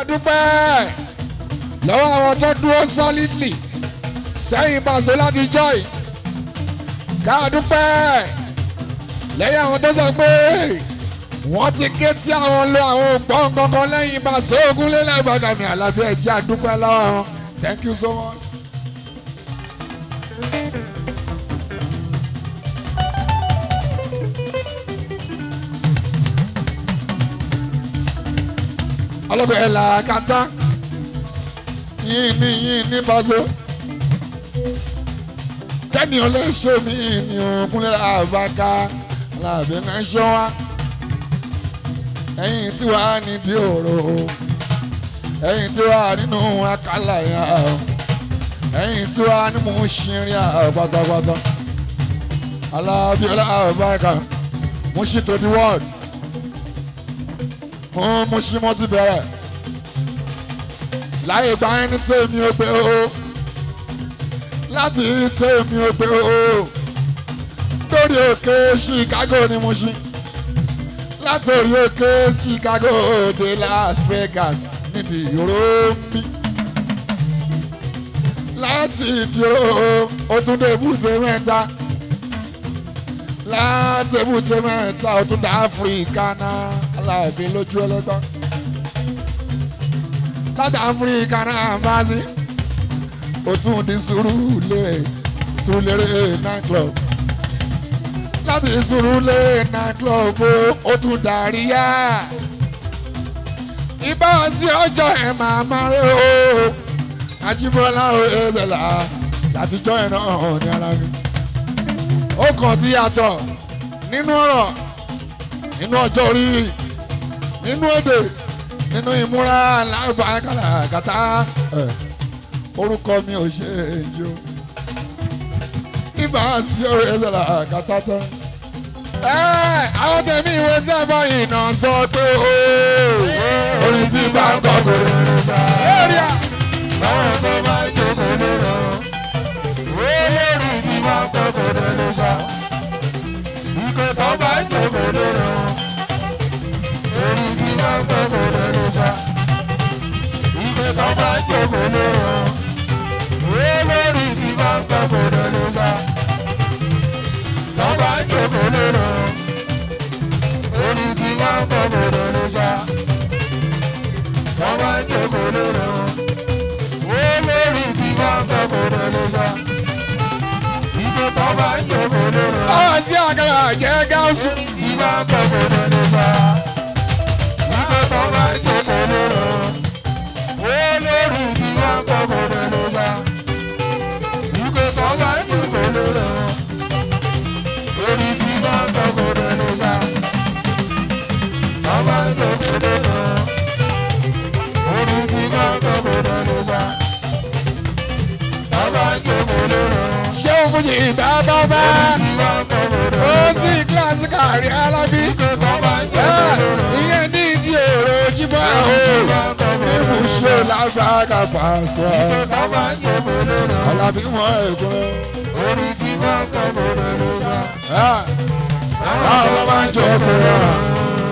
dúpẹ́ lọ́wọ́ àwọn tó dúró solidly sẹ́yìn Paso láti joy ká dúpẹ́ lẹ́yìn àwọn tó sọ pé wọ́n ti ké tí àwọn lo àwọn ògbọ́n kankan lẹ́yìn Paso Ogunlélẹ̀ Gbàgàmì Àlàbí ẹ̀jẹ̀ àdúpẹ́ lọ́wọ́ wọn thank you so much. ọlọ́gbẹ́ ẹ̀ là kàtá yín ní yín ní Paso kẹ́ni ò lè ṣe mí ní òkúnlẹ̀ àbáká Àlàbí máa ń ṣọ́ wa ẹ̀yìn tí wàá nídìí òrò ẹ̀yìn tí wàá nínú àkàlà yà ẹ̀yìn tí wàá ní mò ń ṣirin à pátápátá Àlàbí àbáká mo ṣì tó di wọ́ọ̀dù fún Mushin ti bẹ̀rẹ̀ láyé gba ẹni tèmi ò gbé o láti tèmi ò gbé o lórí òkè Chicago ni Mushin láti orí òkè Chicago dé Las Vegas nídìí ìró mi láti ìdúró ó tún dé èbúté mẹ́ta láti èbúté mẹ́ta ó tún dé Áfíríkà náà aláàbí lójú ẹlẹgbọn láti áfíríkà náà bá sí ó tún di Sùúrùlérè Sùúrùlérè night club láti Sùúrùlérè night club ó tún darí yá ibà sí ọjọ́ ẹ̀ máa máa rí o Àjíbọ́lá o ẹ̀ẹ́dẹ̀là látijọ́ ẹ̀ náà ní ara mi ó kàn ti yàtọ̀ nínú ọ̀rọ̀ nínú ọjọ́ orí nínú èdè nínú ìmúra lábàákàlà kàtà orúkọ mi ò ṣe èyí o ibà sí ọ̀rẹ́ ẹlẹ́la kàtà tán. àwọn tẹ̀mí ìwé sẹ́fọ̀ iná sọ pé o orin tí bá ń kọ́ kò lè ṣá. báwọn tó bá jókòó lérò olórí tí bá ń kọ́ kò lè ṣá. ìkẹ́ tó bá jókòó lérò orí tí bá ń kọ́ kò lè ṣá. ìkẹ́ tó bá jókòó lérò olórí tí bá ń kọ́ kò lè ṣá. tó bá jókòó lérò orí tí bá ń kọ́ kò lè ṣá. tó bá jókòó lérò olórí tí bá ń kọ́ kò lè ṣá. ìkẹ́ tó bá jókòó lérò àwọn sí àkàrà jẹ́ gáúsù. tí bá ń kọ́ kò lè ṣá. ìkẹ́ tó bá jókòó lérò olórí tí bá ń kọ́ kò lè ṣá. ìkẹ́ tó bá jókòó lérò orí tí bá ń kọ́ kò lè ṣá. tó bá jókòó lérò orí tí bá ń kọ́ kò lè ṣá. tó bá jókòó lérò ṣé o fún yìí bá bá bá orí tí bá ń kọ́ kò lè ó ṣá. sì kíláàsì kárí alábí. tó bá jókòó lérò. ìyẹn ní ìdí èrò jíbọ̀ o níbu ṣe lágbára Paso. alábí wọn èkó. orí tí wọ́n kọ́ kò lè lè sá. báwo máa ń jọ ọkùnrin rà.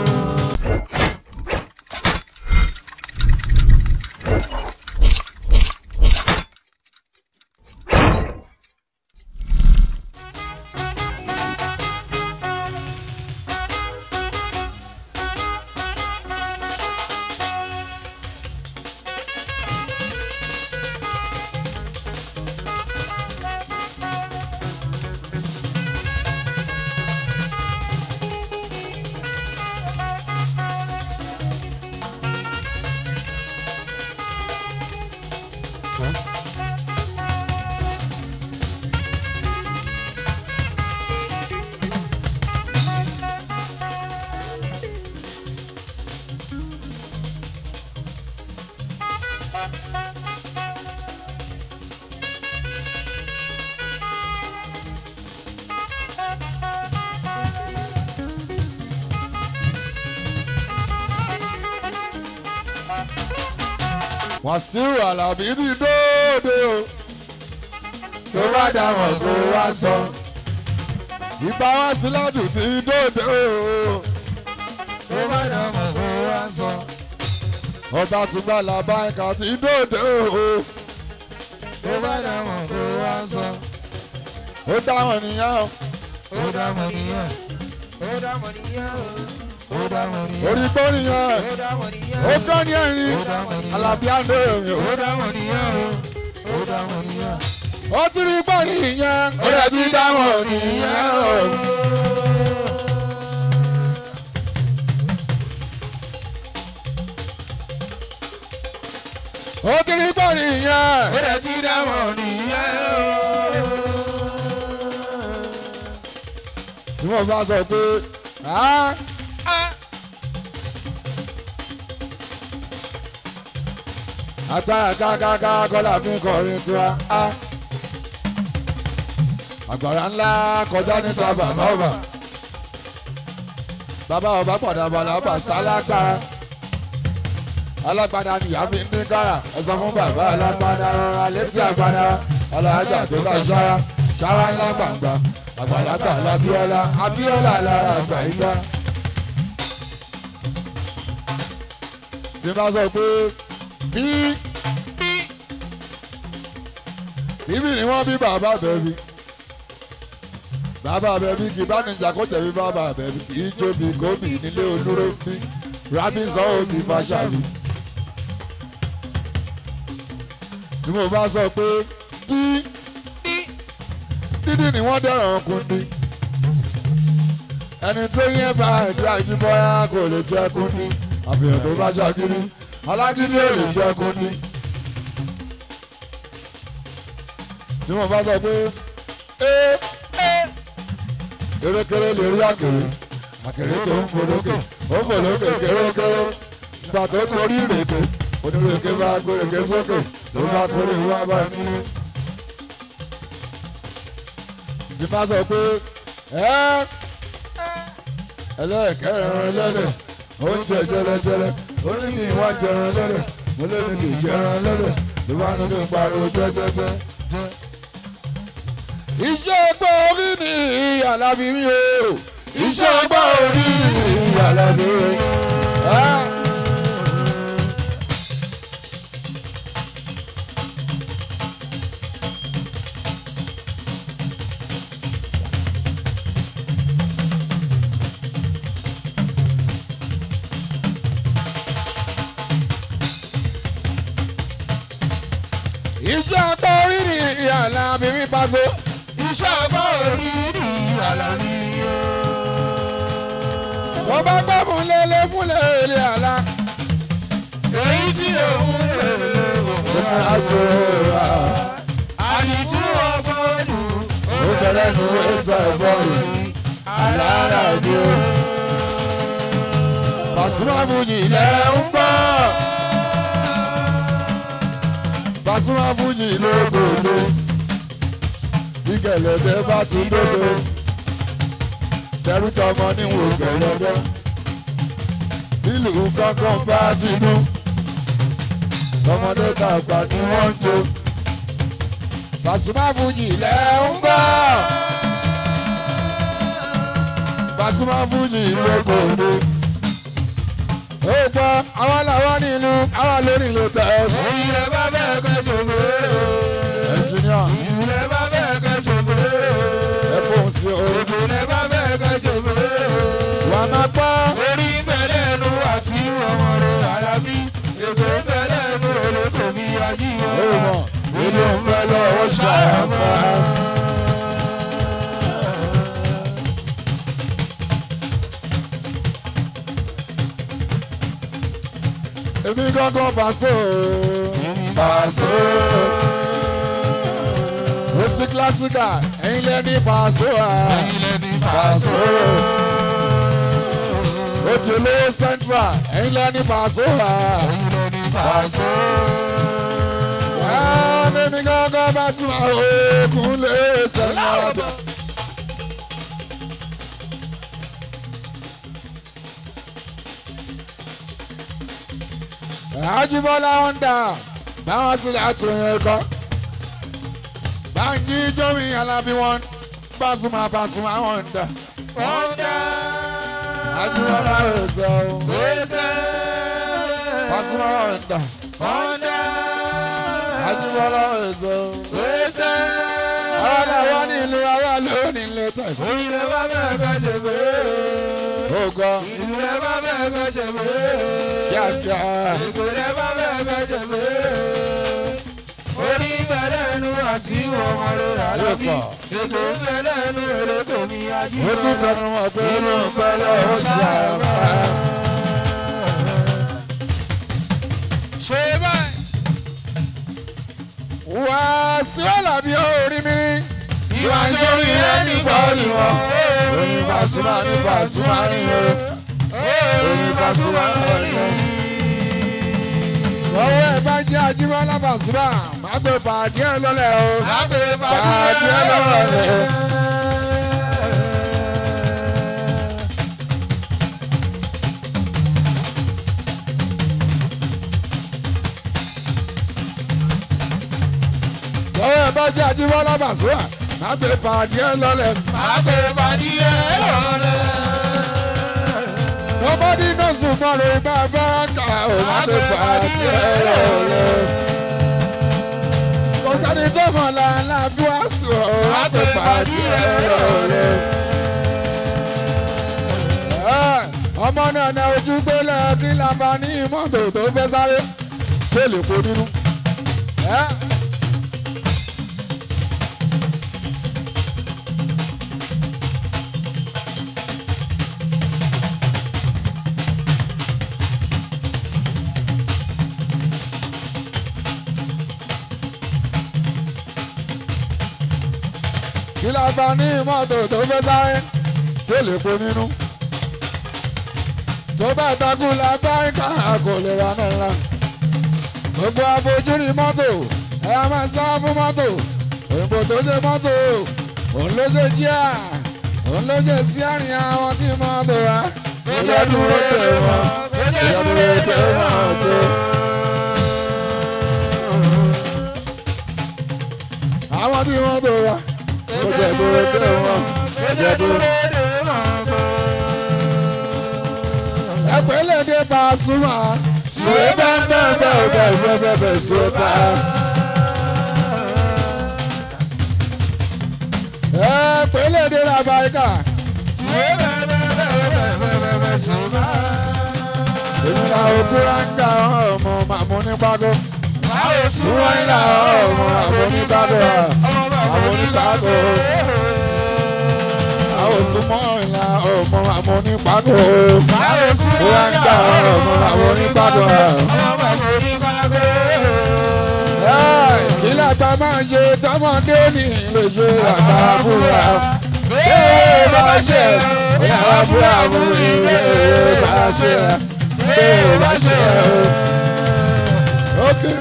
Wàsíù Àlàbí ti dóde o tó bá dáwọn kó wá sọ ìbá wá sí ládùn ti dóde o tó bá dàmọ̀ kó wá sọ. ọba ti gbà làbá ẹ̀ka ti dòde o. tó bá dámọ̀ kó wá sọ. ó dáhùn nìyẹn o. ó dámọ̀ nìyẹn. ó dámọ̀ nìyẹn. ó dámọ̀ nìyẹn. orí gbọ́ nìyẹn. ó dámọ̀ nìyẹn. ó kọ́ ní ẹ̀rín. ó dámọ̀ nìyẹn. alábí àndó èmi o. ó dámọ̀ nìyẹn. ó dámọ̀ nìyẹn. ó ti rí gbọ́ nìyẹn. ó rẹ̀ ti dáhùn nìyẹn o. ó ti rí gbọ́ nìyẹn. ó dẹ̀ ti dámọ̀ nìyẹn. tí wọ́n bá sọ pé "Ah, agbára kákáká kọ́lá fi ń kọrin tiwa á. àgbàrá ńlá kọjá níta bàbá ọba bàbá ọba padà balaba sálágbára alágbádá nìyá fi ń dín kára ẹ sọ fún bàbá alágbádá rọra létí àgbádá alájà tó bá ṣára ṣára ńlá gbàngbà àgbàlagbà lábíọ́lá abíọ́lá lára àgbà ìgbà. tí n bá sọ pé bí bíbí ni wọ́n bí bàbá bẹ̀bí bàbá bẹ̀bí kì bá níjà kó jẹ̀bi bàbá bẹ̀bí kì í jóbi gómì nílé olóró bí rábí sọ òbí fàṣàbí. tí mo bá sọ pé dí dídí ni wọ́n dẹ̀rọ̀ ọkùnrin ẹni tó yẹn bá ẹ̀dí àjíbọ́yá kò lè jẹ́ kúndí àfihàn tó bá ṣàkíní alágídí ò lè jẹ́ kúndí. tí wọ́n bá sọ pé ee erékeré lè rí àkèré àkèré tó ń folókè ó folókè kérékéré ìgbà tó torí ìrèké onírèké bá gbèrèké sókè ló bá kórè wá bá nílé. tí bá sọ pé ẹ́ ẹlẹ́ẹ̀kẹ́ ẹran ẹlẹ́dẹ̀ oúnjẹ jẹlẹjẹlẹ ó ní kí n wá jẹran ẹlẹ́dẹ̀ mo lé mi kì í jẹran ẹlẹ́dẹ̀ ló bá ní kí n pariwo jẹ́jẹ́jẹ́. iṣẹ́ ọgbọ́n orí ni ìyàlá mi rí o iṣẹ́ ọgbọ́n orí ni ìyàlá mi rí o. iṣẹ́ ọgbọ́n orí ni ìyàlá mi rí pàṣẹ. iṣẹ́ ọgbọ́n orí ni àlàní o. mo bá gbọ́ múlẹ̀lẹ̀ múlẹ̀lẹ̀ àlá. èyí tí òun lè lè wò ó. àjò à àyíjú ọgbọ́n nù. ó bẹ̀rẹ̀ nu ẹsẹ̀ bọ́ọ̀lù alára ni ó. Pasuma Fuji lẹ̀ ń gbọ́. Pasuma Fuji lógolo. Bí gẹ̀lẹ́dẹ́ bá ti dódo. Tẹ̀rù tọmọ níwò gẹ̀lẹ́dẹ́. Bílù kankan bá ti dún. Tọmọdé tàgbà ni wọ́n ń jó. Pasuma Fuji lẹ̀ ń gbọ́. Pasuma Fuji lógolo. Ó gbọ́ àwọn làwọn nílùú àwọn lórí ìlú tẹ̀ ẹ́ fún. ìrẹ̀ bá bẹ́ẹ̀ kẹ́ ṣògo. Ẹnjìníà ìrẹ̀ bá bẹ́ẹ̀ kẹ́ ṣògo. ẹ fóun sí o. ìrẹ̀ bá bẹ́ẹ̀ kẹ́ ṣògo. Wà á máa gbọ́. orí bẹ̀rẹ̀ nu àti ọmọ rẹ̀ alábí. èkó bẹ̀rẹ̀ nu olóko mi ajíwọ̀. Ó mọ̀ nínú mẹ́lẹ̀ ó ṣàyàmọ́. Èmi gángan Paso. Paso. Ó sí kílásíkà, ẹ̀yin lẹ́ni Paso à. ilẹ̀ ní Paso. Ó ti olówó central, ẹ̀yin lẹ́ni Paso à. ilẹ̀ ní Paso. Èmi gángan Paso à. Òkun lè sẹ́yìn àjọ. Ajibola Honda báwọn sì àtúnyẹ kọ. Báńkì Jọ́mi Alábí wọn Pasuma Pasuma Honda. Honda. Ajibola Ẹ̀sẹ̀ o. Gbèsè. Pasuma ọ̀dà. Ọ̀dà. Ajíbọ́lá èso. Wẹ́sẹ̀. Ọ̀dà wa ní ìlú ara lónìí ilé tẹ̀sí. Ìlú bá bẹ́ẹ̀ fẹ́ ṣe pé. Ògo Ìlú bá bẹ́ẹ̀ fẹ́ ṣe pé. kíákíá. Ìpínlẹ̀ bá bẹ́ẹ̀ fẹ́ ṣe pé. Orí bẹ̀rẹ̀ nu àti ọmọ rẹ̀ àlọ́bí. Ètò ìbẹ̀rẹ̀ nu èrè tèmi Ó ajínigbé. tún fẹnu mọ̀ pé inú pẹ́lẹ́ ó ṣe àrùbá. Ṣé báyìí? Wà á sí ọ̀làbí orí mi. Ìwà sórí ẹni bọ́ọ̀lì wọn. Orin Pasuma ní Pasuma ní o. Orin Pasuma ní o. Ọwọ́ ẹ̀ bá jẹ́ Ajíbọ́lá Pasuma, má gbé pàdé ẹ̀ lọ́lẹ̀ o. Lábẹ́ Pàdé ẹ̀ lọ́lẹ̀ o. Ọwọ́ ẹ̀ bá jẹ́ Ajíbọ́lá Pasuma, má gbé pàdé ẹ̀ lọ́lẹ̀. Lábẹ́ pàdé ẹ̀ lọ́lẹ̀. Nobody knows tomorrow, bàbá kà ó má gbé pàdé ẹ̀ lọ́lẹ̀. Kò sẹ́ni tó mọ̀ làálà bí wàá sùn ó má gbé pàdé ẹ̀ lọ́lẹ̀. ọmọ náà na ojú gbélé kí la bá ní mọ́tò tó fẹ́ sáré ṣé lè kó nínú. Ẹ́. kí la bá ní mọ́tò tó fẹ́ sáré ṣé lè kó nínú tó bá takú la bá ń ká kò lè ra náírà. gbogbo àfojúrí mọ́tò ẹ á máa sá fún mọ́tò òyìnbó tó ṣe mọ́tò òun ló ṣe jíà òun ló ṣe sí àárín àwọn tí mọ́tò wá. ó jẹ́ dúró tè wọ́n ó jẹ́ dúró tè wọ́n tó. àwọn tí mọ́tò wá ó jẹ́ dúró tè wọ́n ó jẹ́ dúró. ẹgbẹ́lẹ́dẹ́ Pasuma sùwé bẹ́ẹ̀ bẹ́ẹ̀ bẹ́ẹ̀ bẹ́ẹ̀ bẹ́ẹ̀ bẹ́ẹ̀ bẹ́ẹ̀ sùwé bá. ẹgbẹ́lẹ́dẹ́ Làbáyíkà èmi là òkúra ń ga ọmọ màmú ní pákó wọ́n ń là ọmọ màmú ní pákó màmú ní pákó àwọn òsùnmọ́ ìlà ọmọ màmú ní pákó wọ́n ń ga ọmọ màmú ní pákó. ilé àgbà máa ń ṣe tọmọdé ní lè ṣe àgbà búra. Bẹ́ẹ̀ bá ṣe ìyàwó búra mú ilé bá ṣe bẹ́ẹ̀ bá ṣe o. Okay.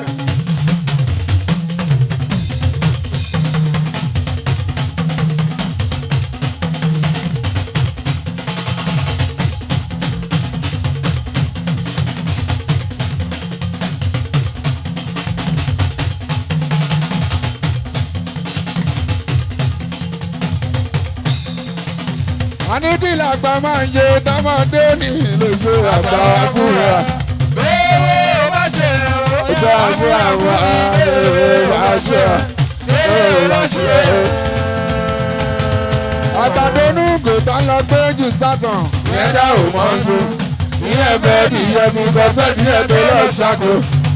àníbìlà àgbà máa ń ṣe tọmọdé ní lè ṣe àgbà búra. Ìjọ àbúrò àwọn àlè bá ṣe ẹ̀ bá ṣe ẹ̀. Àgbàdo nùgò tó ń lọ gbé jù sátàn. Ìyẹn dá ò mọ́ ṣu. Ìyẹn bẹ́ẹ̀ ni ìyẹn mi kọ́ sẹ́ni ẹ̀ tó lọ ṣàkó.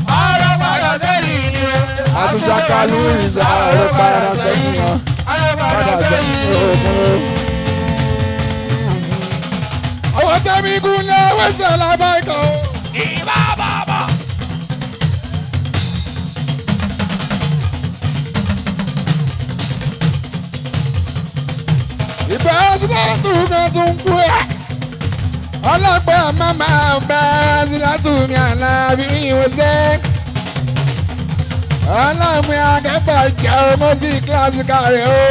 Àtúnṣàkálù ìsà ọ̀rọ̀ padà sẹ́yìn náà. Padà sẹ́yìn òkun. Àwọn tẹ́mi kún lé wẹ́sẹ̀ lábáìkọ́. ìbẹ́ sílátù kan tún kú ẹ̀. ọlọ́pẹ́ màmá ọba sílátù mi àlàbí ìwòsẹ́. ọlọ́pẹ́ akẹ́kọ̀ọ́ jẹ́ ọmọ sí kíláàsì kárẹ̀ o.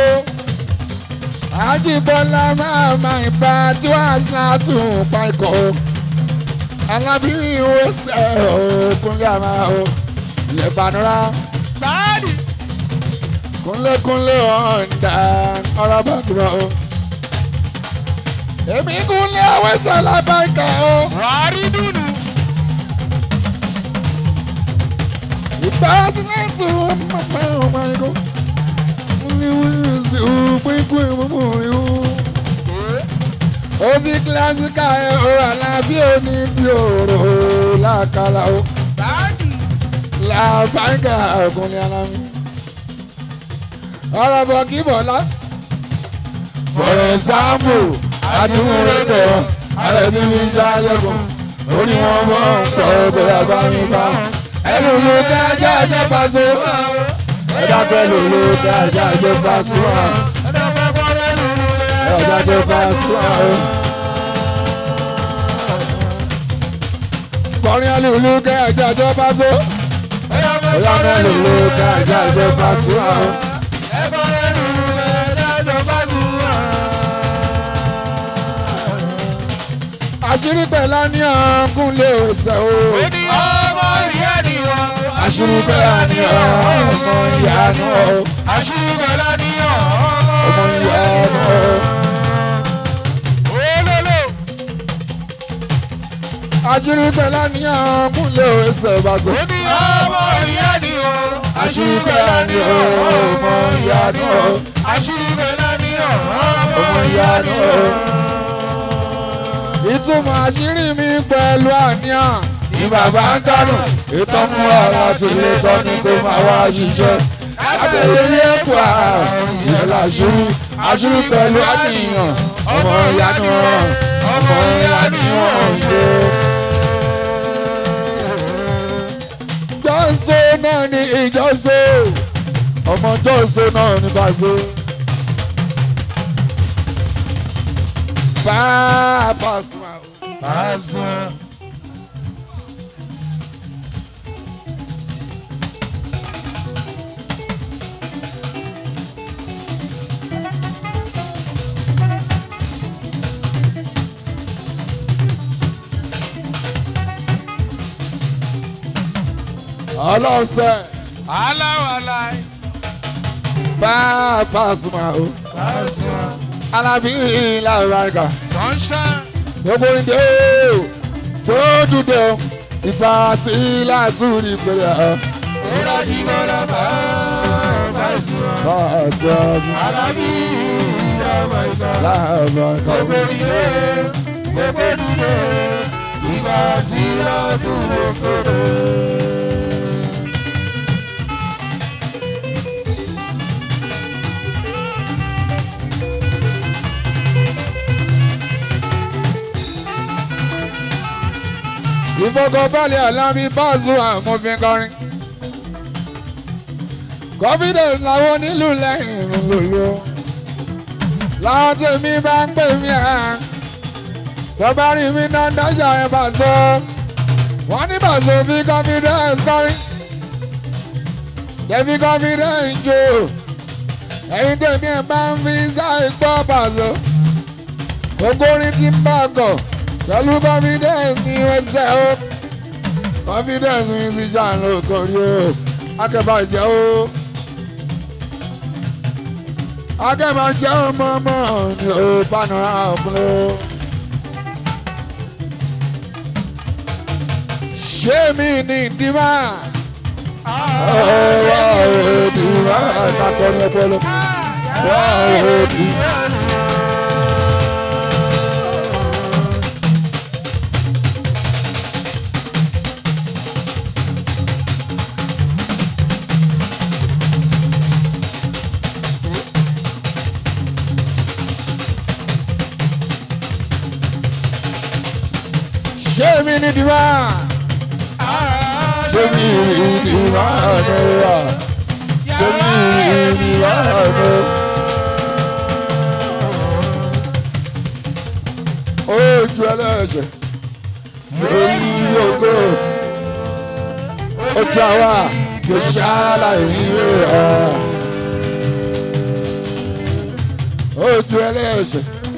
àjìbọ́lá màmá ìbá tí wàá sílátù pa ikọ̀ o. alábí ìwòsẹ́ o kúnlẹ̀ àmà o. ilẹ̀ ìbànúrà kúnlẹ̀kúnlẹ̀ ọ̀ǹda ọ̀rọ̀ bàdúrà o. èmi kúnlẹ̀ àwẹ̀sẹ̀ lábàkà o. pásítọ̀ mọ̀mọ́ ọmọ ẹ̀kọ́ ní wíìsì òpínkù ìmọ̀mọ́ rẹ̀ ó. ó fi kílásíkà ẹ̀ o àlàbí òní di òrò làkàlà o làbáńgà ọkùnrin alámi. ọ̀rọ̀ bọ̀ kí bọ̀lá. fọ̀rọ̀ sáàmù àtúnrẹ́tọ̀ àrẹ̀bí mi ṣáájẹ́kùn orí wọn bọ̀ ń pọ̀ bóyá bá mi bá. ẹnu ló ká ajá ajá paṣọ. ẹ̀dá pẹ̀lú ló ká ajá ajá paṣọ. ẹ̀dá ajá paṣọ. kọrin alùlù ká ajá ajá paṣọ. ẹ̀dá pẹ̀lú ló ká ajá ajá paṣọ. àṣírí pẹ̀lá ní ọ̀gúnlé ọ̀sẹ̀ o. ọmọ ìyá ni wọn. àṣírí pẹ̀lá ní ọmọ ìyanu o. àṣírí pẹ̀lá ní ọmọ ìyanu o. olólò. àṣírí pẹ̀lá ní ọ̀gúnlé ọ̀sẹ̀ bàtò. ó ní ọmọ ìyá ni wọn. àṣírí pẹ̀lá ní ọmọ ìyanu o. àṣírí pẹ̀lá ní ọmọ ìyanu o. ìtumọ̀ àṣírí mi pẹ̀lú àníyàn ní bàbá ń dánù ìtàn mú ara sí ilé tán ni kó máa wá ṣiṣẹ́. abẹ́rẹ́ ilé ẹ̀kọ́ àrùn ìyẹn làṣírí àṣírí pẹ̀lú àníyàn ọmọ ìyanu ọmọ ìyanu wọn ń ṣe. jọ́sọ̀ náà ni ìjọ́sọ̀ ọmọ jọ́sọ̀ náà ni bàṣọ. Bàbá sùn àwọn. Azan. ọlọ́sẹ̀ aláwàláì. bàbá sùn àwọn. Azan. alábí làrúbáríkà sunshine. gbogbo ìdè o tó dúdú o ìfà sí látúrí pẹ̀lẹ́ ọ̀ Ìrọ̀ jí bọ́lá bá bá ìṣúná. bàtà Alábí ìjọba ìgbà. làrúbáríkà. Gbogbo ìdè gbogbo ìdè ìgbà sí lọ́dún òkèrè. ìfọkànbalẹ̀ alábí báàzù àmọ́fin kọrin. confidence làwọn onílù lẹ́yìn lòlò. láwọn tèmi bá ń pè mí à. tọ́ba rí mi náà dáṣà ẹ̀ bàzọ. wọ́n ní bàzọ fi confidence kọrin. tẹ̀fi confidence jò. ẹ̀yin tèmi ẹ̀ bá ń fi sáì gbọ́ bàzọ. gbogbo orin ti ń bá a kọ̀ pẹ̀lú confidence ní ẹsẹ̀ o confidence ní ti jà ń lò kórí o akẹ́bàjẹ́ o akẹ́bàjẹ́ o mọ́mọ́ ní o panura ọ̀pọ̀lọ́ ṣé mi ní ìdímà ọ̀rọ̀ òdìmá ìtàkùn ọpọlọ wọ́n òdìmá. ṣé mi ní ìdímà ṣé mi ní ìdímà náà ṣé mi ní ìdímà náà. ojú ẹlẹ́sẹ̀ lórí ògo ojú àwa kò ṣàlàyé rẹ̀ ojú ẹlẹ́sẹ̀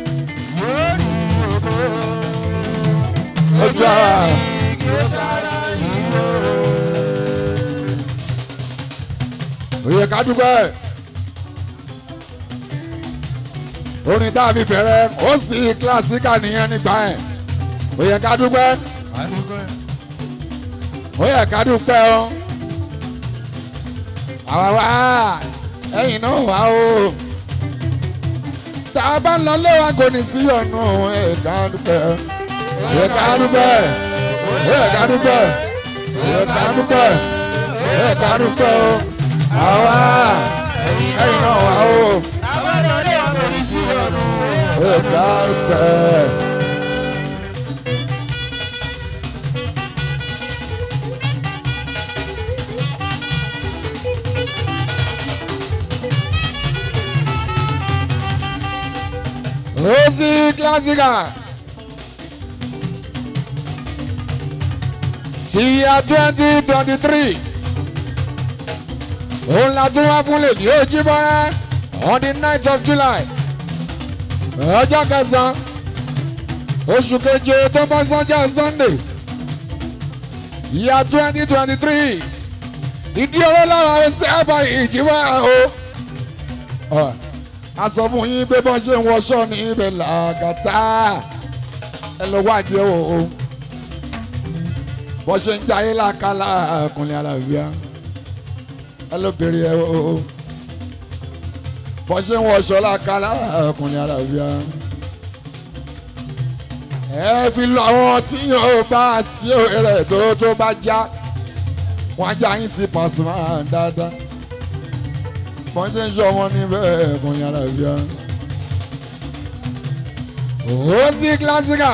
ojú àwa. Oyè ká dúpẹ́. Orin tá a fi bẹ̀rẹ̀ ó sì kílásíkà nìyẹn nígbà yẹn. Oyè ká dúpẹ́. Adúgbò Oyè ká dúpẹ́ o. àwa wá ẹ̀yin náà wá o tá a bá ń lọ léwa kò ní sí ọ̀nà ẹ̀ka dúpẹ́ ẹ̀ka dúpẹ́ ẹ̀ka dúpẹ́ ẹ̀ka dúpẹ́ ẹ̀ka dúpẹ́ o àwa ẹ̀yin náà wá o ẹ̀ka dúpẹ́. Rosi Classica. Ti ya twenty twenty three. Òun la tún wá fún lèdí Ojúbọ́lá on the ninth of July. Ọjọ́ kẹsàn-án oṣù keje tó bọ́ sọ́jọ́ Sunday. Ìyá twenty twenty three. Ìdí owó lára ẹsẹ̀ àbá ìjìbá o. Uh a sọ fún yín pé bọ́n ṣe ń wọṣọ ní ibẹ̀ làgàtà ẹ lọ wádìí o o bọ́n ṣe ń jayé làkàlà ọkùnrin àlàáfíà ẹ lọ bèrè ẹ o o bọ́n ṣe ń wọṣọ làkàlà ọkùnrin àlàáfíà ẹ fi lọ àwọn tí yóò bá sí òrè tó tó bá já wọn já yín sí Pasuma dáadáa wọ́n ti ń sọ wọn níbẹ̀ kò yàrá bíá. ó sí kílásíkà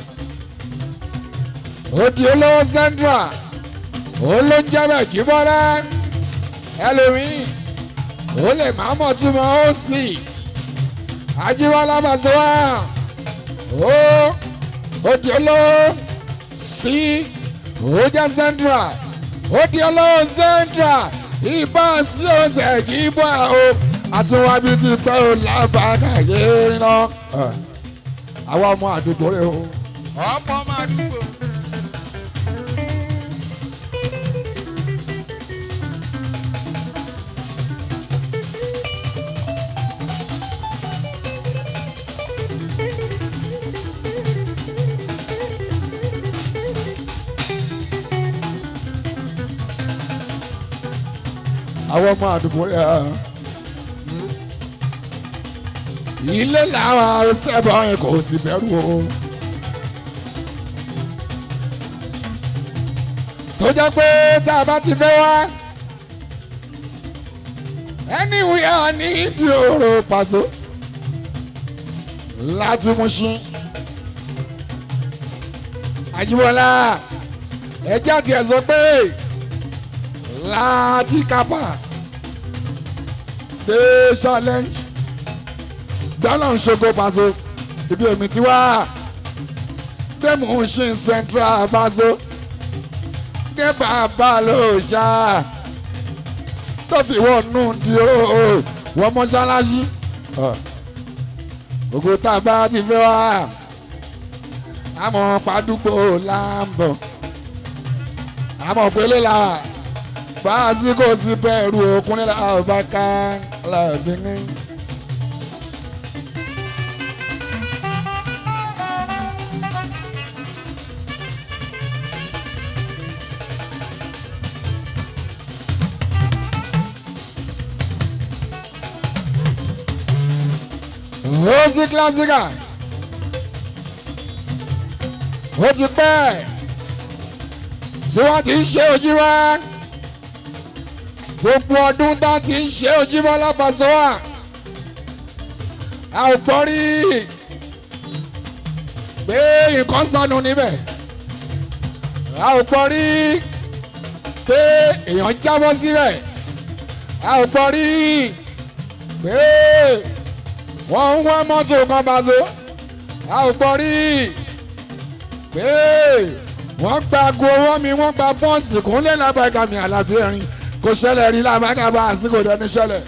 ó di olówó central ó ló ń jẹ́bẹ̀ kí bọ́lá ẹlòmíì ó lè má mọ̀ túmọ̀ ó sì ajíwọ́lá bàṣẹ́wà ó ó di olówó sí ó jẹ́ central ó di olówó central ìbá sí ọ̀sẹ̀ kì í bọ́ o àtiwájú ti pẹ́ o lábàákà yéé ná. àwa ọmọ àdúgbò rẹ o. ọmọ máa dúró. àwọn ọmọ àdúgbò rẹ. ilé làwọn sẹ́bọ̀ yẹn kò sì bẹ̀rù o. tó jẹ́ pé tá a bá ti fẹ́ wá anywhere ní ìdí òrò pàṣẹ láti Mùṣín Àjíbọ́lá ẹjẹ́ àti ẹ̀ sọ pé láti kápá dé challenge gbọ́dọ̀ ń ṣogo pàṣẹ ibi èmi ti wá dé Mùṣín central pàṣẹ dé bàbá ló ṣá tó fi wọ́n nù di o wọ́n mọ́ṣáláṣí gbogbo tá a bá ti fẹ́ wá àmọ́ pàdúgbò là ń bọ̀ àmọ́ pélé la báàsì kò sí bẹ́ẹ̀rù òkúnlẹ̀ àbáká làbíní. Rosi Classica ó ti pẹ́ tí wọ́n ti ń ṣe ojú wa gbogbo ọdún tá ti ń ṣe ojú wa lápasọ̀ wa a ò gbọ́ rí pé nǹkan sọnù níbẹ̀ a ò gbọ́ rí pé èèyàn jábọ́ síbẹ̀ a ò gbọ́ rí pé wọ́n ń wá mọ́tò kan bá so a ò gbọ́ rí pé wọ́n gba aago owó mi wọ́n gba bọ́ọ̀sì kúnlẹ̀ lábàgà mi àlàbí ẹ̀rín kò ṣẹlẹ̀ rí lábàgà bá àsìkò dẹni ṣẹlẹ̀.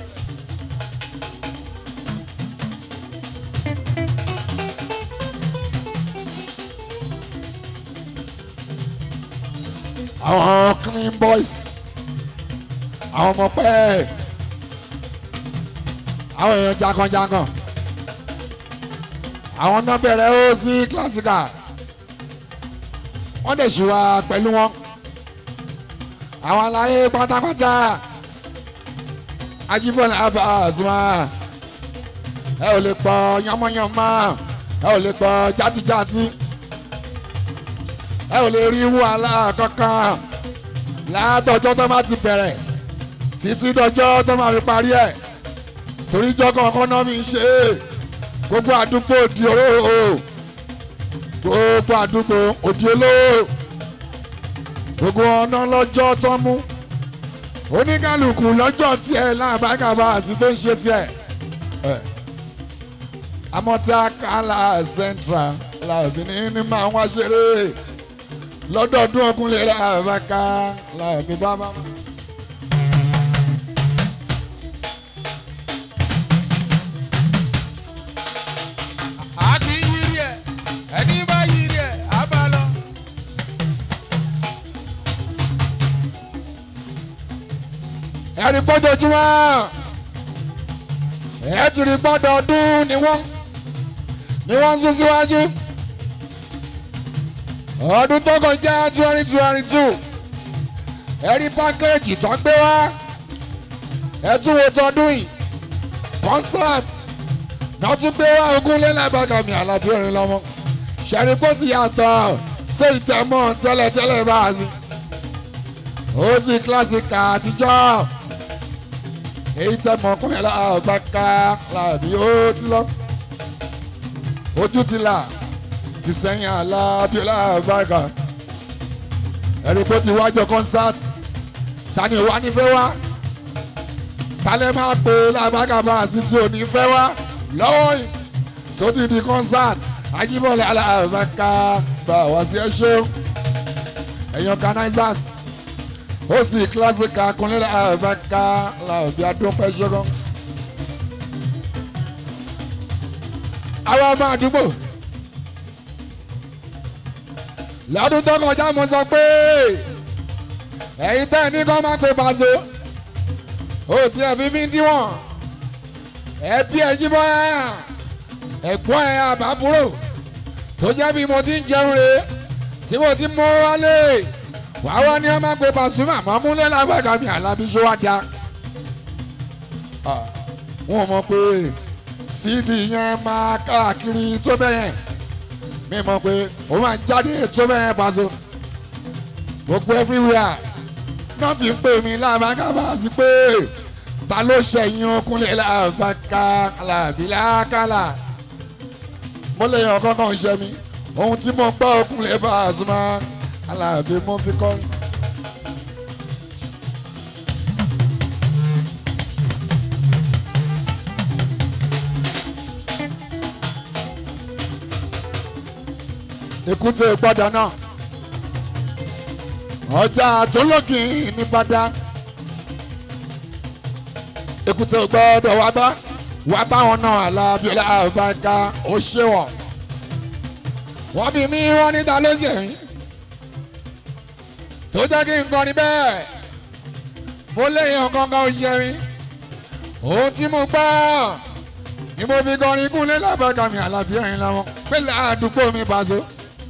àwọn clean boys àwọn ọmọ pẹ́ẹ́ àwọn èèyàn jaganjagan àwọn náà bẹ̀rẹ̀ ó sí classical wọ́n dẹ̀ ṣe wá pẹ̀lú wọn àwọn aláyé pátápátá Ajíbọ́lá Pasuma ẹ ò lè pọ̀ yánmọ́yánmọ́ ẹ ò lè pọ̀ játíjátí ẹ ò lè rí wàhálà kankan látọjọ́ tó máa ti bẹ̀rẹ̀ títí dọjọ́ tó máa fi parí ẹ̀ torí jọ́ kankan náà mi ń ṣe é gbogbo àdúgbò di olówó gbogbo àdúgbò òdi olówó gbogbo ọ̀nà lọ́jọ́ tó mú oníkálukú lọ́jọ́ tiẹ̀ láàbákàbá àti tó ń ṣe tiẹ̀ amọ́tá kálá central làbí ní máa wá ṣeré lọ́dọọdún ọkùnrin làbáká làbí bábá. àti yiri ẹ ẹni bá yiri ẹ á bá lọ. ẹ̀rí pọ́jọ́júmọ́ ẹ̀ ti rí gbọ́dọ̀ ọdún ni wọ́n ni wọ́n ń sún síwájú ọdún tó kọjá twenty twenty two ẹ̀rí pákéjì tó gbé wá ẹ̀ tún wo tọdún yìí concert náà tún gbé wá ogún lẹ́lẹ́bàgàmì àlàbí orin lọ́mọ ṣẹ̀rí kó ti yàtọ̀ sí ìtẹ̀mọ́ tẹ́lẹ̀tẹ́lẹ̀ báyìí ó sì kílásìkà àtijọ́ èyí tẹ́ mọ ọkùnrin aláàbáká làbí ó ti lọ ojú ti là ti sẹ́yìn alábíọ́lá àbáká ẹ̀rí pé ó ti wájọ kọ́nsáàtì ta ni òwá nífẹ̀ẹ́ wá talẹ̀ máa pe lábáká bá àti tí ò ní fẹ́ wá lọ́wọ́ yìí tó ti di kọ́nsáàtì ajíbọ̀lẹ̀ aláàbáká bá wá sí ẹ ṣeun ẹ̀yin organizers ó sì kílásìkà kúnlẹ̀ àbáká làbí adúpẹ́ ṣẹ́gun. àwa ọmọ àdúgbò lọ́dún tó kọjá mo sọ pé ẹ̀yin tẹ́ ẹ ní kọ́ máa pe pàṣẹ ó ti ẹ̀ fi mí díwọ̀n ẹbí ẹ̀ jíbọ́ ẹ̀ ẹ̀gbọ́n ẹ̀ àbábúrò tó jẹ́ bí mo ti ń jẹun rè tí mo ti mọ́ wálé wàá wá ní ẹ máa pe Pasuma mọ́ múlẹ̀ lágbàgà mi àlábí ṣó wá da. wọn mọ̀ pé síìdì yẹn máa káàkiri tó bẹ́yẹn mi mọ̀ pé ó máa jáde tó bẹ́yẹn Paso gbogbo everywhere náà ti ń pè mí lágbàgà bá a sí pé ta ló ṣẹ̀yìn okúnlẹ̀ lágbàgà làbí lákàlà mo lè yàn kankan ṣe mi ohun tí mo gbọ́ okúnlẹ̀ Pasuma aláàbí mo fi kọrin. èkúté gbọ́dọ̀ náà ọjà àtúnlọ́gìn ní bàdá èkúté gbọ́dọ̀ wá bá wá bá wọn náà alábíọ́lá àbáká ó ṣe wọ̀ wọ́n bí mi wọ́n níta ló ṣe yín tó jẹ́ kí n kọrin bẹ́ẹ̀ mo léyìn ọ̀gangan òṣèré ohun tí mo gbọ́ ni mo fi kọrin kúnlé lábàgà mi àlàbí ẹ̀rín làwọn pẹ̀lú àdúgbò mi Paso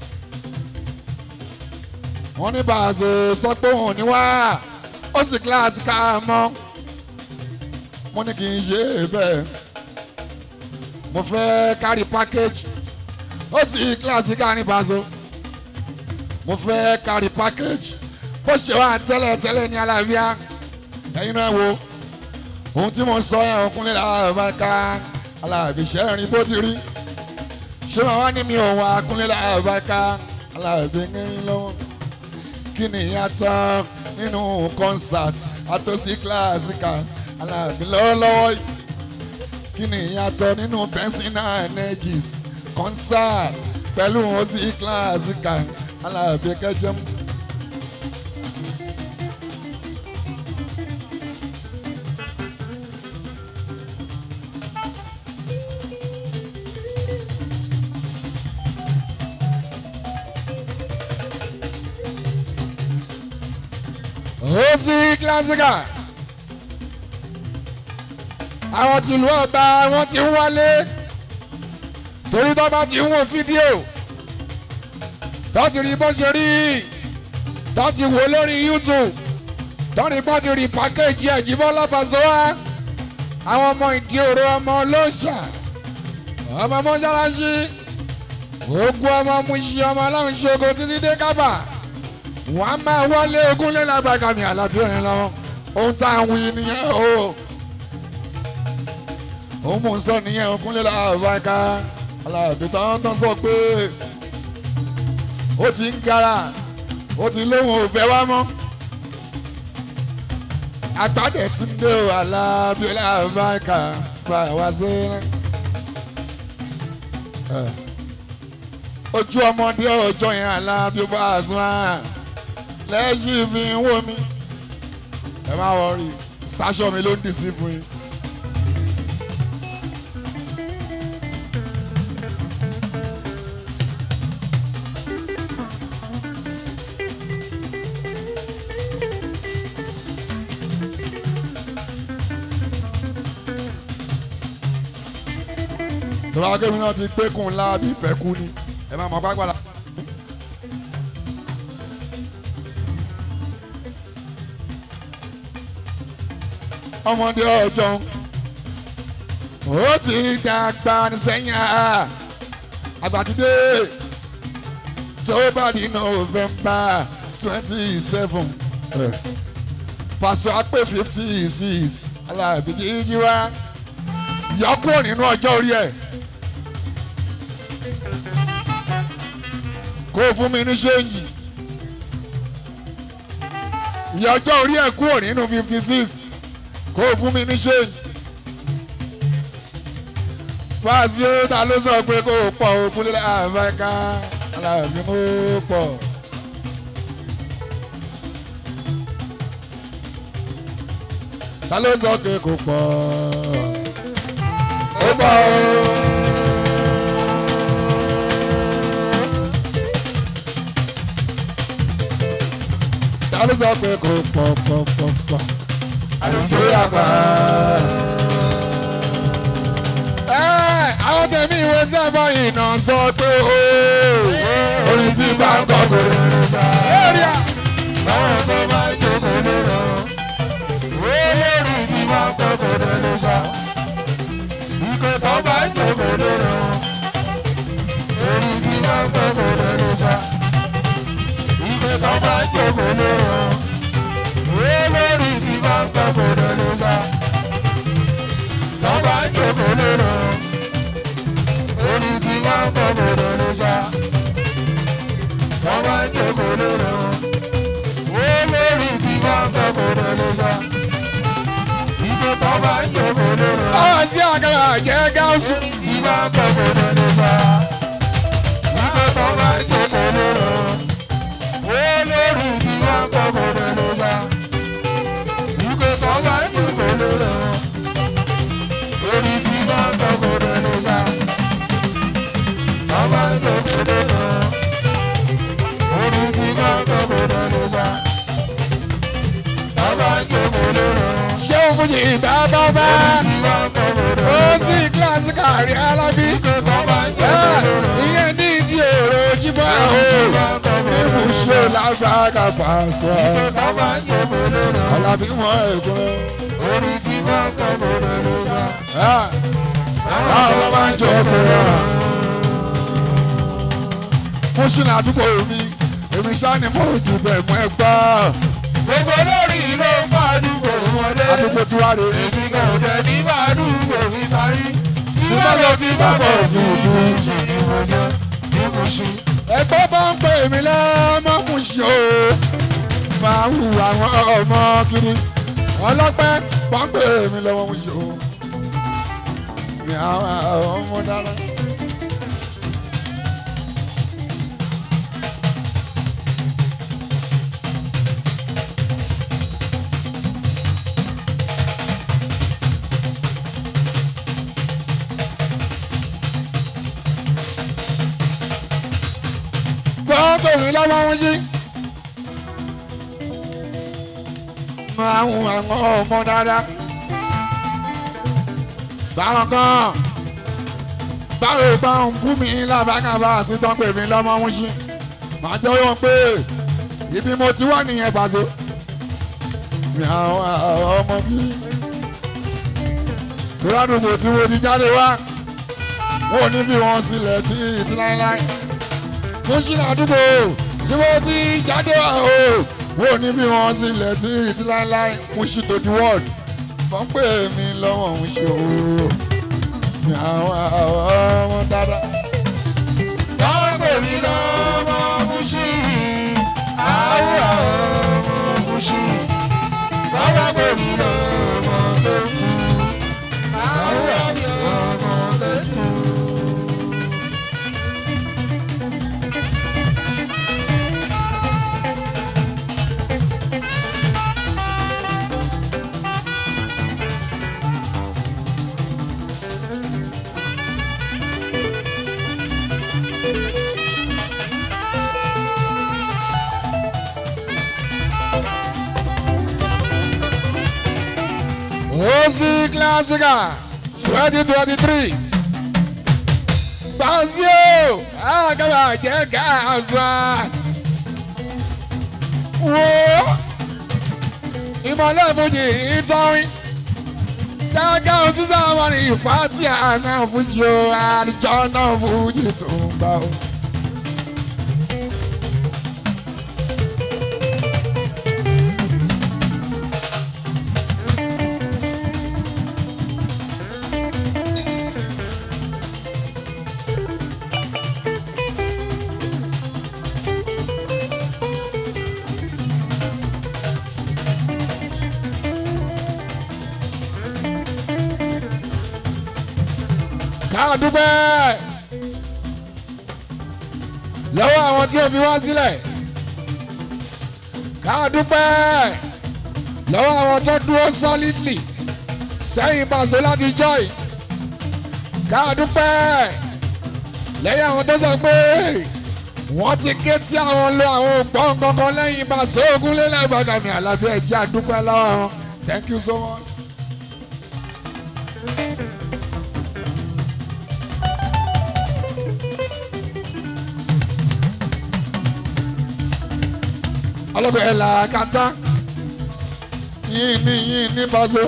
wọ́n ní Paso sọ pé òun ní wá ó sì kíláàsì ká mọ́ mo ní kì í ṣe bẹ́ẹ̀ mo fẹ́ kárí package ó sì kíláàsì ká ní Paso mo fẹ́ kárí package bó ṣe wà tẹ́lẹ̀ tẹ́lẹ̀ ní alábíà ẹ̀yin náà wo ohun tí mo sọ yẹn ọkùnrin làbàkà alábìṣẹ́ rìn bó ti rí ṣé wọn wá ní mi ò wá kúnlẹ̀ làbàkà alábì ń rìn lọ́wọ́ kí ni ìyàtọ̀ nínú concert àtòsí kíláàsìkà alábì lọ́wọ́lọ́wọ́ kí ni ìyàtọ̀ nínú personal energies concert pẹ̀lú òsì kíláàsìkà alábì kẹjọ mú. òsì kílásíkà àwọn tìlú ọba wọn ti ń wálé torí tó bá ti ń wo fídíò tó ti rí bó ṣe rí tó ti wò lórí youtube tó ní bó ti rí pàkéjì ẹ̀jìbọ́lá Paso wá àwọn ọmọ ìdí òru ọmọ olóòṣà ọmọ mọ́ṣáláṣí ogun ọmọ muṣi ọmọ aláwọn ṣogo títí dé kábà wọn á máa wọlé ogún lé lágbàgàmì àlàbí òrin lọ ohun tá à ń wí nìyẹn o òun mò ń sọ nìyẹn ogún lé lágbàgà àlàbí tán tán sọ pé ó ti ń gara ó ti lóhùn òfẹ́ wá mọ́ agbádẹ tí ń dé o àlàbí lágbàgà fà wá sí ojú ọmọdé ọjọ́ yẹn aláàbí bá a sún á lẹ́yìn mi ń wò mí ẹ má wọrí station mi ló ń dì sí fún yín. tọ́lá kébì náà ti pé kùn ńlá bí ìpẹ́kú ni ẹ máa mọ̀ pápá la. ọmọdé ọjọ́ ó ti dàgbà sẹ́yìn àgbàdìdé tó bá di november twenty seven pàṣẹ àpè fifty six alábí jíjí wá yọkúrò nínú ọjọ́ orí ẹ̀. kó o fún mi ní ṣéǹjì ìyá ọjọ́ orí ẹ̀ kúrò nínú fifty six kó o fún mi ní ṣéǹjì fáàsì ó ta ló sọ pé kó o pọ̀ o kúlẹ̀ àbáká aláàbí kó o pọ̀. ta ló sọ pé kó pọ̀ ó pọ̀ o. ta ló sọ pé kò pọ̀ pọ̀ pọ̀ pọ̀ àlùjọ àgbà. àwọn tẹ̀mí ìwé sẹ́fọ̀ iná sọ pé ó orin tí bá ń kọ́ kò lè gbà. báwọn tó bá jókòó lóró olórí tí bá ń kọ́ kò lè sá. ìkọ̀ tó bá jókòó lóró orí tí bá ń kọ́ kò lè sá. ìkọ̀ tó bá jókòó lóró olórí tí bá ń kọ́ kò lè sá. tó bá jókòó lóró orí tí bá ń kọ́ kò lè sá. tó bá jókòó lóró olórí tí bá ń kọ́ kò lè sá. ìkọ̀ tó bá jókòó lóró àwọn sí àkàrà jẹ́ gáúsù. tí bá ń kọ́ kò lè sá. ìkọ̀ tó bá jókòó lóró olórí tí bá ń kọ́ kò lè sá. ìkọ̀ tó bá jókòó lóró orí tí bá ń kọ́ kò lè sá. tó bá jókòó lóró orí tí bá ń kọ́ kò lè sá. tó bá jókòó lóró ṣé o fún yìí bá bá bá. orí tí bá ń kọ́ kò lè ó sá. sì kíláàsì kárí alábí. tó bá jókòó lóró. ìyẹn ní ìdí èrò jíbọ̀ o. ibùsùn lágbàgà pàṣẹ. alábí mọ ẹ̀gbọ́n. orí tí wọ́n kọ́ bọ̀rọ̀ ló sá. báwo máa ń jọ ọkùnrin mo ṣì ní àdúgbò mi èmi ṣáà ni mo jù bẹ́ẹ̀ mọ́ ẹ gbọ́. gbogbo lórí ló ń bá àdúgbò wọlé. àdúgbò tí wàá rè é. èmi kò dẹ̀ ní bá àdúgbò mi parí. tí Tí bá bá lọ lọ tí tí bá bá bọ̀ bọ̀ sí sí ìlú ìlú. ṣe ni mo jẹ́ ní mo ṣe. ẹgbẹ́ bá ń pè mí lọ́mọ mú ṣe o máa ń hu àwọn ọmọ kiri ọlọ́pẹ́ bá ń pè mí lọ́mọ mú ṣe o ní àwọn ọmọ dára. bá ń pè mí lọ́mọ mú ṣe. máa ń hu àwọn ọmọ dáadáa. báwọn kan báwo bá ń bú mi lábàkàbà sí tán pè mí lọ́mọ mú ṣe. màá jẹ́ wọ́n pé ibi mo ti wà nìyẹn pàṣẹ. mi àwọn ọmọ bí. ìrádùgbò tí mo ti jáde wá wọn ò ní bí wọn sílẹ̀ tí ìtì láéláé mo ṣì ládùúgbò tí mo ti jáde wá o wọn ò ní bí wọn sílẹ̀ tí ìtì láéláé mo ṣì tó di wọ́ọ̀d wọ́n pè mí lọ́wọ́ ń ṣe òru ní àwọn ọmọ dáadáa. wọ́n pè mí lọ́mọ Mùṣí àwọn ọmọ Mùṣí wọ́n pè mí lọ́mọ Kétu àwọn ọmọ Kétu. Ozi Classica 2023. Brasil! Agora jẹ́ gáàsà. Wo ìmọ̀lẹ́ fújì ìtọ́rin. Jágá òṣìṣẹ́ àwọn ní ìfàtí àná fújì o, àdìjọ náà fújì tó ń gbà o. ká dúpẹ́ lọ́wọ́ àwọn tí ó fi wá sílẹ̀ ká dúpẹ́ lọ́wọ́ àwọn tó dúró solidly sẹ́yìn pàṣẹ láti joy ká dúpẹ́ lẹ́yìn àwọn tó sọ pé wọ́n ti ké tí àwọn lo àwọn ògbọ́n kankan lẹ́yìn pàṣẹ ogúnlélẹ̀ gbàgàmì àlàbí ẹ̀jẹ̀ àdúpẹ́ lọ́wọ́ wọn thank you so much. ọlọ́gbẹ́ ẹ̀ là kàtá yín ní yín ní bàzọ́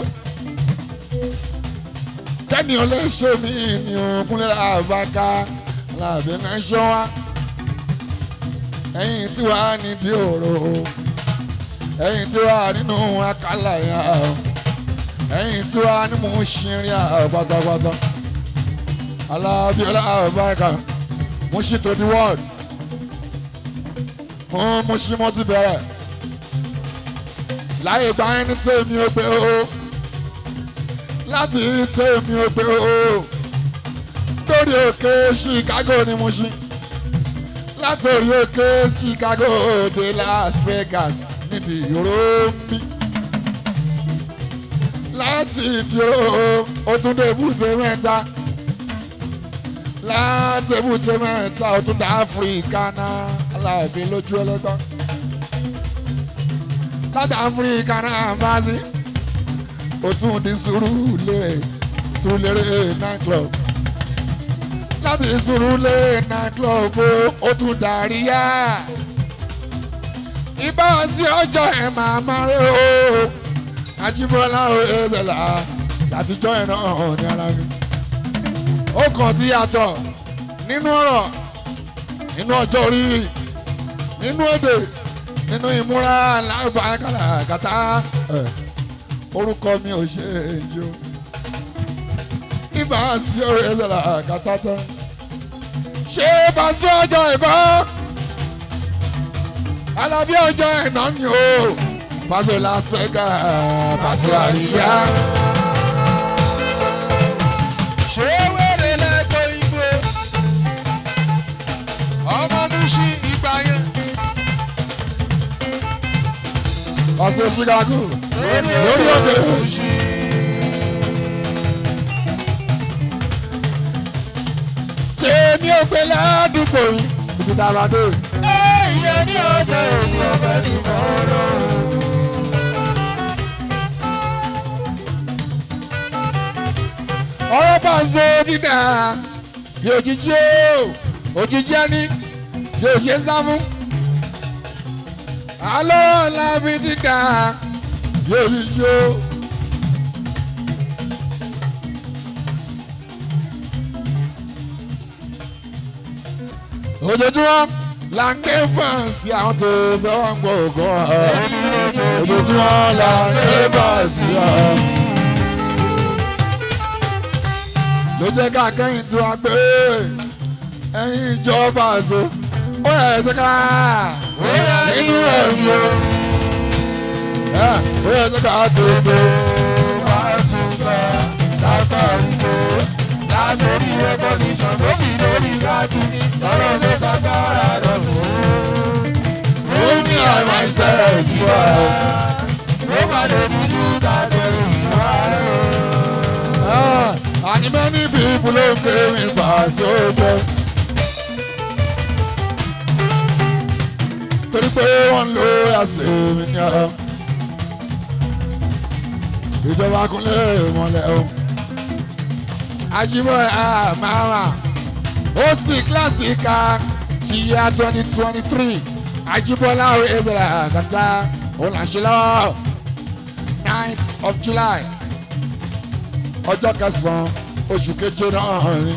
kẹ́ni ò lè ṣe mí ní òkúnlẹ̀ àbáká làbẹ̀ máa ń ṣọ́ wa ẹ̀yìn tí wàá nídìí òrò ẹ̀yìn tí wàá nínú àkàlà yà ẹ̀yìn tí wàá ní mò ń ṣirin à pátápátá alábíọ́lá àbáká mo ṣì tó di wọ́ọ̀dù fún mùsùlùmọ́ ti bẹ̀rẹ̀ láyé gba ẹni tèmi ò gbé o láti tèmi ò gbé o lórí òkè Chicago ni mo ṣí láti orí òkè Chicago dé Las Vegas nídìí ìró mi láti ìdúró ó tún dé èbúté mẹ́ta láti èbúté mẹ́ta ó tún dé Áfíríkà náà aláàbí lójú ẹlẹgbọn láti áfíríkà náà bá sí ó tún di Sùúrùlérè Sùúrùlérè night club láti Sùúrùlérè night club ó tún darí yá ibà sí ọjọ́ ẹ̀ máa máa rí o Ajíbọ́lá o ẹ̀ẹ́dẹ̀là látijọ́ ẹ̀ náà hàn ní ara mi ó kàn ti yàtọ̀ nínú ọ̀rọ̀ nínú ọjọ́ orí nínú èdè nínú ìmúra lágbàkàlà kàtà orúkọ mi ò ṣe èyí o ibà sí ọ̀rẹ́ ẹlẹ́la kàtà tán ṣé pàṣẹ ọjọ́ ìbọn alábí ọjọ́ ìná ni o pàṣẹ Las Vegas pàṣẹ àríyá. ṣé wẹ́rẹ́ lẹ́gbẹ́ igbó ọmọ Mùṣí ìgbà yẹn. ọ̀sẹ̀ Chicago lórí òkè. tèmi ò pé ládùúgbò yìí ibi tá a bá dé. ìyẹn ní ọjọ́ òní ọ̀bẹ ní mọ́rọ́. ọ̀rọ̀ bá ń so dídà bí òjijì o òjijì ẹni tí ò ṣe sá fún. àlọ́ làbí dídà bí òjijì o. ojoojúmọ́ la ń ké fáǹsì àwọn tó fẹ́ wọ́n gbọ́ ògùn ọ̀ ojoojúmọ́ la ń ké fáǹsì ọ̀. ló jẹ́ ká kẹ́yìn tí wọ́n gbé ẹ̀yìn ìjọba àṣọ ó yẹ ẹ̀ṣẹ̀ ká nínú ẹ̀mí o ó yẹ ẹ̀ṣẹ̀ ká tètè. Látòrí rẹ́kọ̀díṣàn lómi lórí rájú, sọ̀rọ̀ ló sàgbára dọ̀tún. ó ní àìmọ̀ ìṣẹ̀lẹ̀ ìdíwọ̀ ẹ̀. Ló máa lè dúdú tàbí ìwà ẹ̀rọ. Ah, and many people don't pay me back so well. torí pé wọ́n lo àṣẹ mi ní ọ. ìjọba kúnlẹ̀ mọ́lẹ̀ o. Ajímọ̀ àmàmà ó sì kíláàsì ká ti yá twenty twenty three Ajíbọ́lá ezra kàtà òun là ń ṣe lọ́wọ́ ninth of July ọjọ́ kẹsàn-án oṣù keje náà ni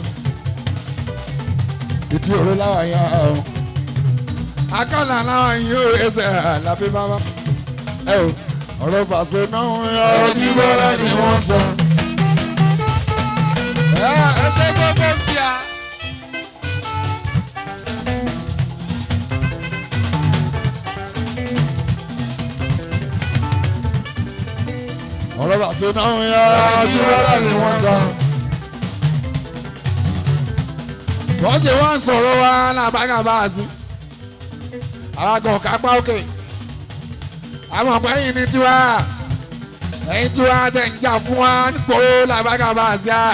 ìtì òru láwọn yẹn ọ akọ́là láwọn yìí ó ẹsẹ̀ àlàbí bàbá ẹ o ọ̀rọ̀ pàṣẹ náà ń yọ ọtí bọ́lá ni wọ́n sọ. Ẹ ṣe gbogbo sí a. ọ̀rọ̀ pàṣẹ náà ń yọ ọtí bọ́lá ni wọ́n sọ. wọ́n ṣe wọ́n sọ̀rọ̀ wa làbágà bá a sí. àwọn kan kápá òkè àwọn ọ̀pọ̀ ẹ̀yìn ní tiwa ẹ̀yìn tiwa tẹ̀ ń jà fún wa nípò làbágà bá a sí à.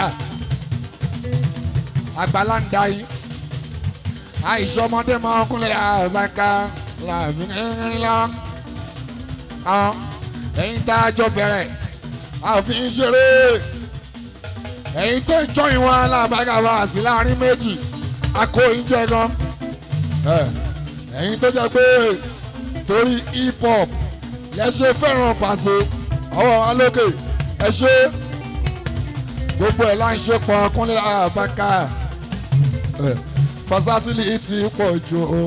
àgbàlá ń da yìí àìsàn ọmọdé máa ń kúnlẹ̀ àbáká làbí ńlá àwọn ẹ̀yìn tá a jọ bẹ̀rẹ̀ àfi ń ṣeré ẹ̀yìn tó ń jọ ìwọ̀n làbágà bá a sí láàrin méjì akó ìjẹ gan ẹ̀yin tó jẹ́ pé torí hip hop lẹ ṣe fẹ́ràn pàṣẹ ọwọ́ wọn lókè ẹ ṣe gbogbo ẹ̀ láń ṣe pọ̀ kúnlẹ̀ àbáká fasatili ti pọ̀ jù o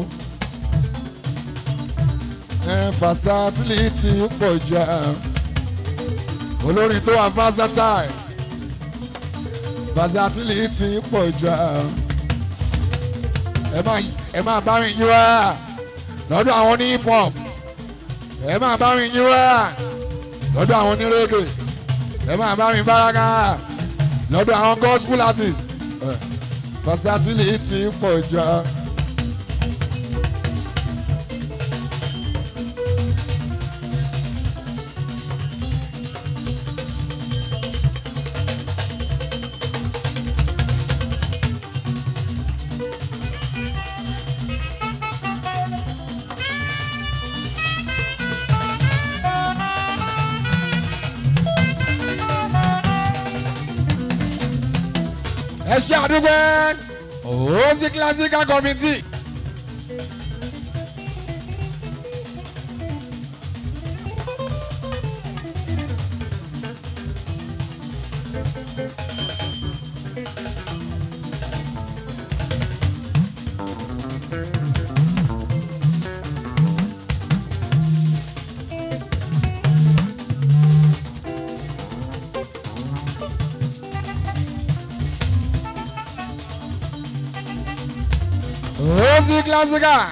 fasatili ti pọ̀ jù olórin tó wà versatile fasatili ti pọ̀ jù ẹ máa ẹ máa bá mi yí wá lọ́dọ̀ àwọn ní hip hop ẹ máa bá mi yí wá lọ́dọ̀ àwọn ní reggae ẹ máa bá mi báraká lọ́dọ̀ àwọn gospel artist versatility pọ̀ jù. ẹ ṣe àdúgbò òsì classical committee. òsì classical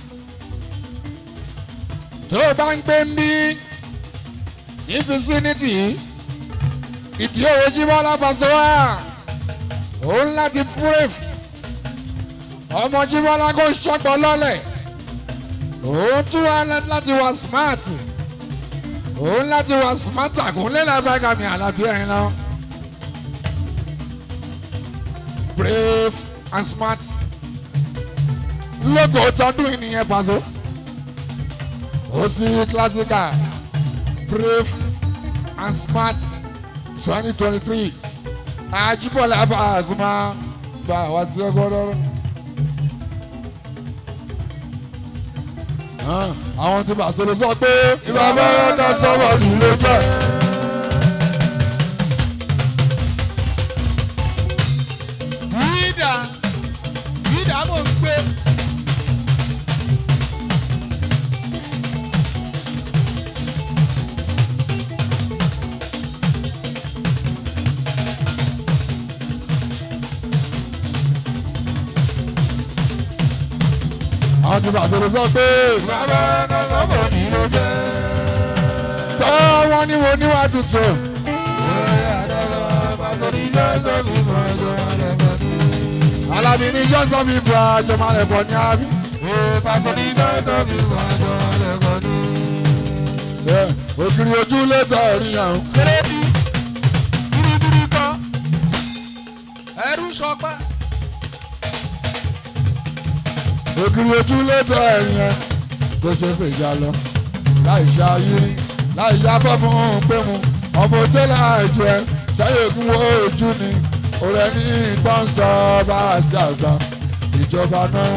tó o bá ń gbé ń bí ní vicinity ìdí òwe jímọ́ lápasẹ̀ wá òun láti brave ọmọ jímọ́ lágò ṣọ́gbọ́n lọ́lẹ̀ òun tún wá láti wá smart òun láti wá smart àkúnlẹ̀ lábàgàmì àlàbí ẹ̀rín lọ brave and smart lógo tọdún ìnìyẹn pàṣẹ ó sì classical brave and smart twenty twenty three Ajíbọ́lá Pasuma gba wá sí ẹgbọ́dọ́rọ́. àwọn tí bàtà ló sọ pé ìwà bẹ́rẹ̀ ká sọ́wọ́ nílé jẹ́. Yídà Yídà mò ń gbé bàtò ló sọ pé bàbá náà sọ́mọ̀ ní ló jẹ́. tọ́ wọn ní wo níwá tuntun. Oye àdàbà pàṣẹ ní jọ́sọ̀ mi mọ̀ ẹjọ́ àdàbà ní. alábí ní jọ́sọ̀ mi bọ̀ àjọmọ́lẹ̀bọ̀ ní àbí. Oye pàṣẹ ní jọ́sọ̀ mi mọ̀ ẹjọ́ àdàbà ní. ògiri ojú lẹ́tọ̀ rí yàn. Sẹ́lẹ̀bì bíríbírí kan ẹrú sọpá. ògiri ojú lẹ́tọ̀ rí yàn. bó ṣe fèjà lọ láì ṣe ayírí láì ṣe afẹ́fún pé mu ọmọ ojú láàjọ ẹ ṣáyé ògùn wo ojú ni ọ̀rẹ́ ní ìtàn sọ bá a sí àgbà ìjọba náà.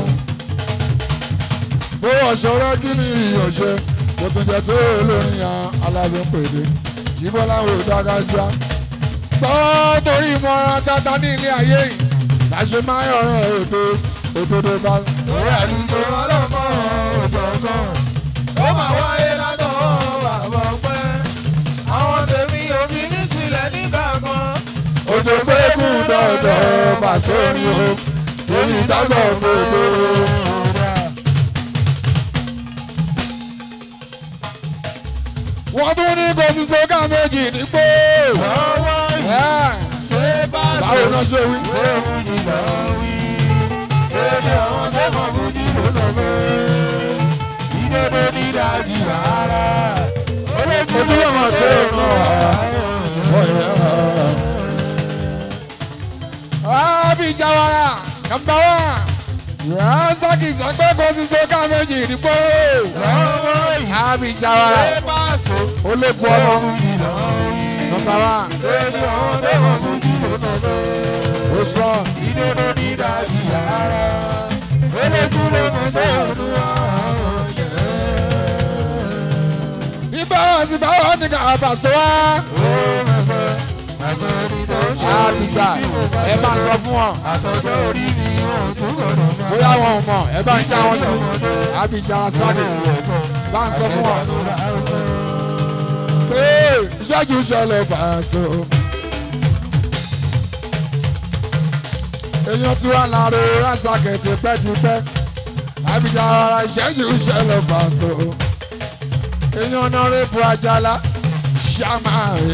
bó ọ̀ṣọ́rọ́ kí ni ìyànṣe kò tún jẹ́ tó olórin yan alábẹ́ ń pèdè jíbọ́lá wo dágájá. tọ́ torí ìmọ̀ràn tata ní ilé ayé yìí láṣẹ máa ń yọ̀rọ̀ ètò òdodo bá. Orí àdúgbò ọlọ́mọ ọ̀jọ̀gbọ́n. Ó máa wáyé látọ̀ bàbá ọpẹ́. Àwọn tèmi ò fi ní sílẹ̀ nígbà kan. òjò pé kú dọ̀dọ̀ bà sórí o torí ìdájọ́ gbogbo. wọ́n tún ní kò sí sókà méjì nígbò. Lọ́wọ́ yìí ṣé bá báwo náà ṣe wí. ṣé òun ni lọ wí. Èdè àwọn tẹ́mọ̀ fojú ló sọ pé ìdodo ní ìdájí rárá. ojú ọmọ tó kàn án. Abijawara number one. Rasaki sọ pé kò sí sókà méjì nígbò. Lọ́wọ́ yìí Abijawara ṣé bá ṣe ológun ọmọ number one. Èdè àwọn tẹ́mọ̀ fojú ló sọ pé ó strong. ìdodo ní ìdájí rárá. Eléjú ló mọ̀ tó ọdún wa. ibà sí báwọn ní ká bàṣẹ wá. Abija ẹ bá sọ fún wọn Àtọ̀jọ́ orí mi ò tún gbọdọ̀ máa. bóyá wọn ò mọ̀ ẹ bá ń já wọn sí. Abija Sani bá ń sọ fún wọn pé ìṣẹ́jú ṣẹlẹ̀ bàṣẹ. èèyàn tí wàá láre rásàkẹ́ tipẹ́tipẹ́ Abija rárá ìṣẹ́jú ṣẹlẹ̀ bàṣẹ. èèyàn náà rẹ̀ bu Àjàlá ṣàmà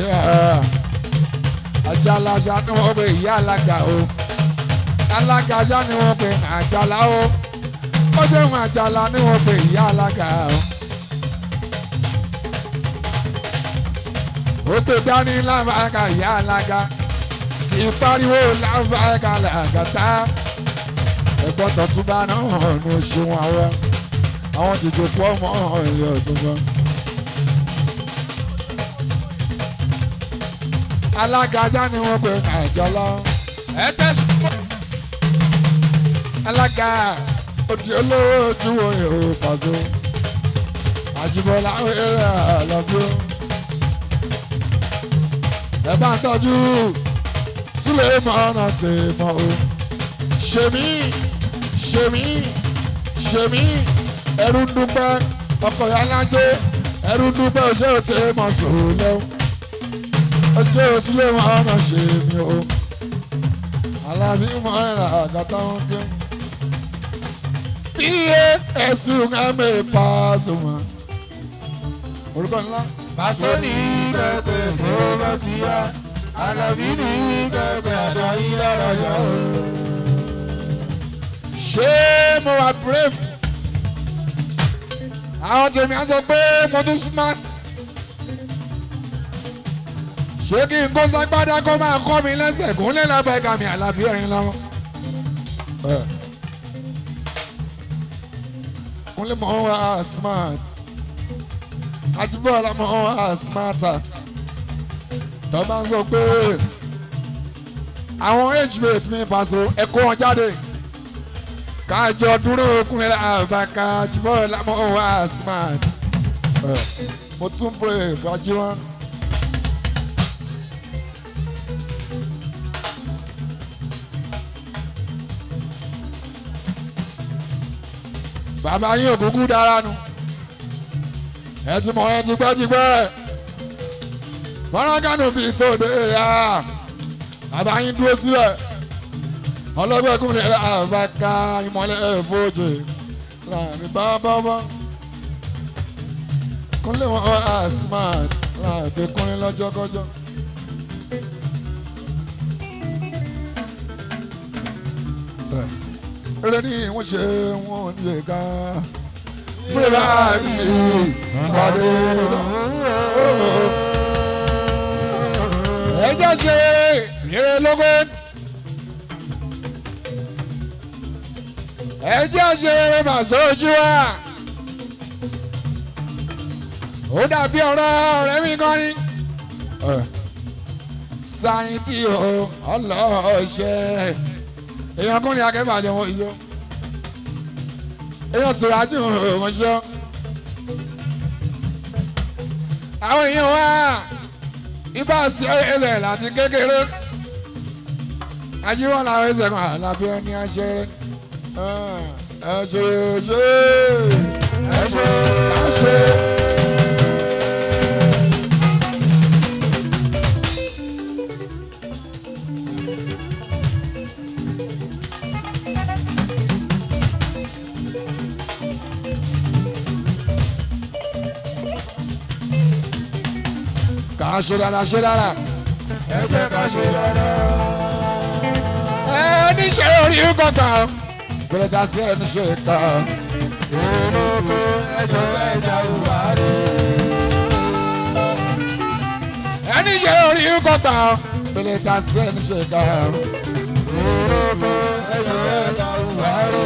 Àjàlá ṣá ni wọ́n pe ìyá alága o alága ṣá ni wọ́n pe Àjàlá o ó dé wọn Àjàlá ni wọ́n pe ìyá alága o. ó pè dání láǹfààní ìyá alága ìpariwo láǹfààní làgàtà ẹ̀gbọ́n tọ̀túnbá náà ní oṣù wọn àwọn àwọn jìjò pọ̀ mọ́ ilé ọ̀túnbá. alága ajá ni wọ́n pe Àjàlá Ẹ tẹ́sí. alága òdì olówó ojú oyè ò pàṣẹ àjùbọ̀lá ẹ̀rọ àlọ́bí ẹ bá ń tọ́jú sílẹ̀ mọ́nà tè mọ́ o ṣèmí ṣèmí ṣèmí ẹrú ń dúpẹ́ ọkọ̀ yánájẹ́ ẹrú ń dúpẹ́ òṣè òtè mọ̀ sòrò lẹ́wọ̀ òṣè òsílẹ̀ mọ́nà ṣèmí o alábí mọ́ ẹ̀rọ àgàtà wọn gé iye ẹ̀sùn ẹ̀mẹ́ Pasuma orúkọ ńlá. Pàṣẹ ní kẹ̀kẹ́ tó bá ti yá. Àlàbí ní kẹ̀kẹ́ àdáyé lára yá o. ṣé mo wà brave àwọn tèmi á sọ pé mo tún smart ṣé kí n kó ságbádá kó máa kọ́ mi lẹ́sẹ̀ kó lè lábẹ́ ẹ̀ka mi àlàbí ẹ̀rín lọ́wọ́. kúnlẹ̀ mọ́ wá smart àjùbọ̀lá mọ́ wá smarter tó bá ń sọ pé àwọn hmate mi pàṣẹ ẹ̀kọ́ wọn jáde kájọ dúró kúnlẹ̀ àbàkà àjùbọ̀lá mọ́ wá smart mo tún pray fàjúwọ́n. bàbá yín òkúkú dára nu ẹ ti mọ ẹ ti pẹ́ ti pẹ́ fọ́nrán bíi tòde ya bàbá yín dúró síbẹ̀ ọlọ́gbẹ́kùnrin àbáká ìmọ̀lẹ́ fòjì láàrin bábábá kúnlẹ̀ wọn á smart láàbẹ̀ kúnlẹ̀ lọ́jọ́kọ́jọ́. eré ní wọ́n ṣe wọ́n lè ga pírẹ́lá ní ìpàdé ẹjọ́ ṣe rere lógún. ẹjẹ́ ṣeré màsó ojú wa ó dàbí ọ̀rọ̀ ọ̀rẹ́ mi kan ní. sáyidì o ọlọ́ọ̀ṣẹ́ èèyàn kúnlẹ̀ akẹ́bàjẹ́ wọn yọ èèyàn tùrájú wọn ṣọ. àwọn èèyàn wá ibà sí ẹsẹ̀ láti kékeré ajíwọ́n làwọn ẹsẹ̀ kan àlàbí ẹni àṣẹrẹ́ ẹ ṣe ṣe ẹ ṣe ẹ ṣe. kà á ṣe dára ṣe dára ẹgbẹ́ ká ṣe dára. ẹ níṣẹ́ orí kọ̀ọ̀kan kúlẹ̀ dá sí ẹni ṣe kan. olóko ẹjọ́ ẹja wà rí. ẹni ṣe orí kọ̀ọ̀kan kúlẹ̀ dá sí ẹni ṣe kan. olóko ẹjọ́ ẹja wà rí.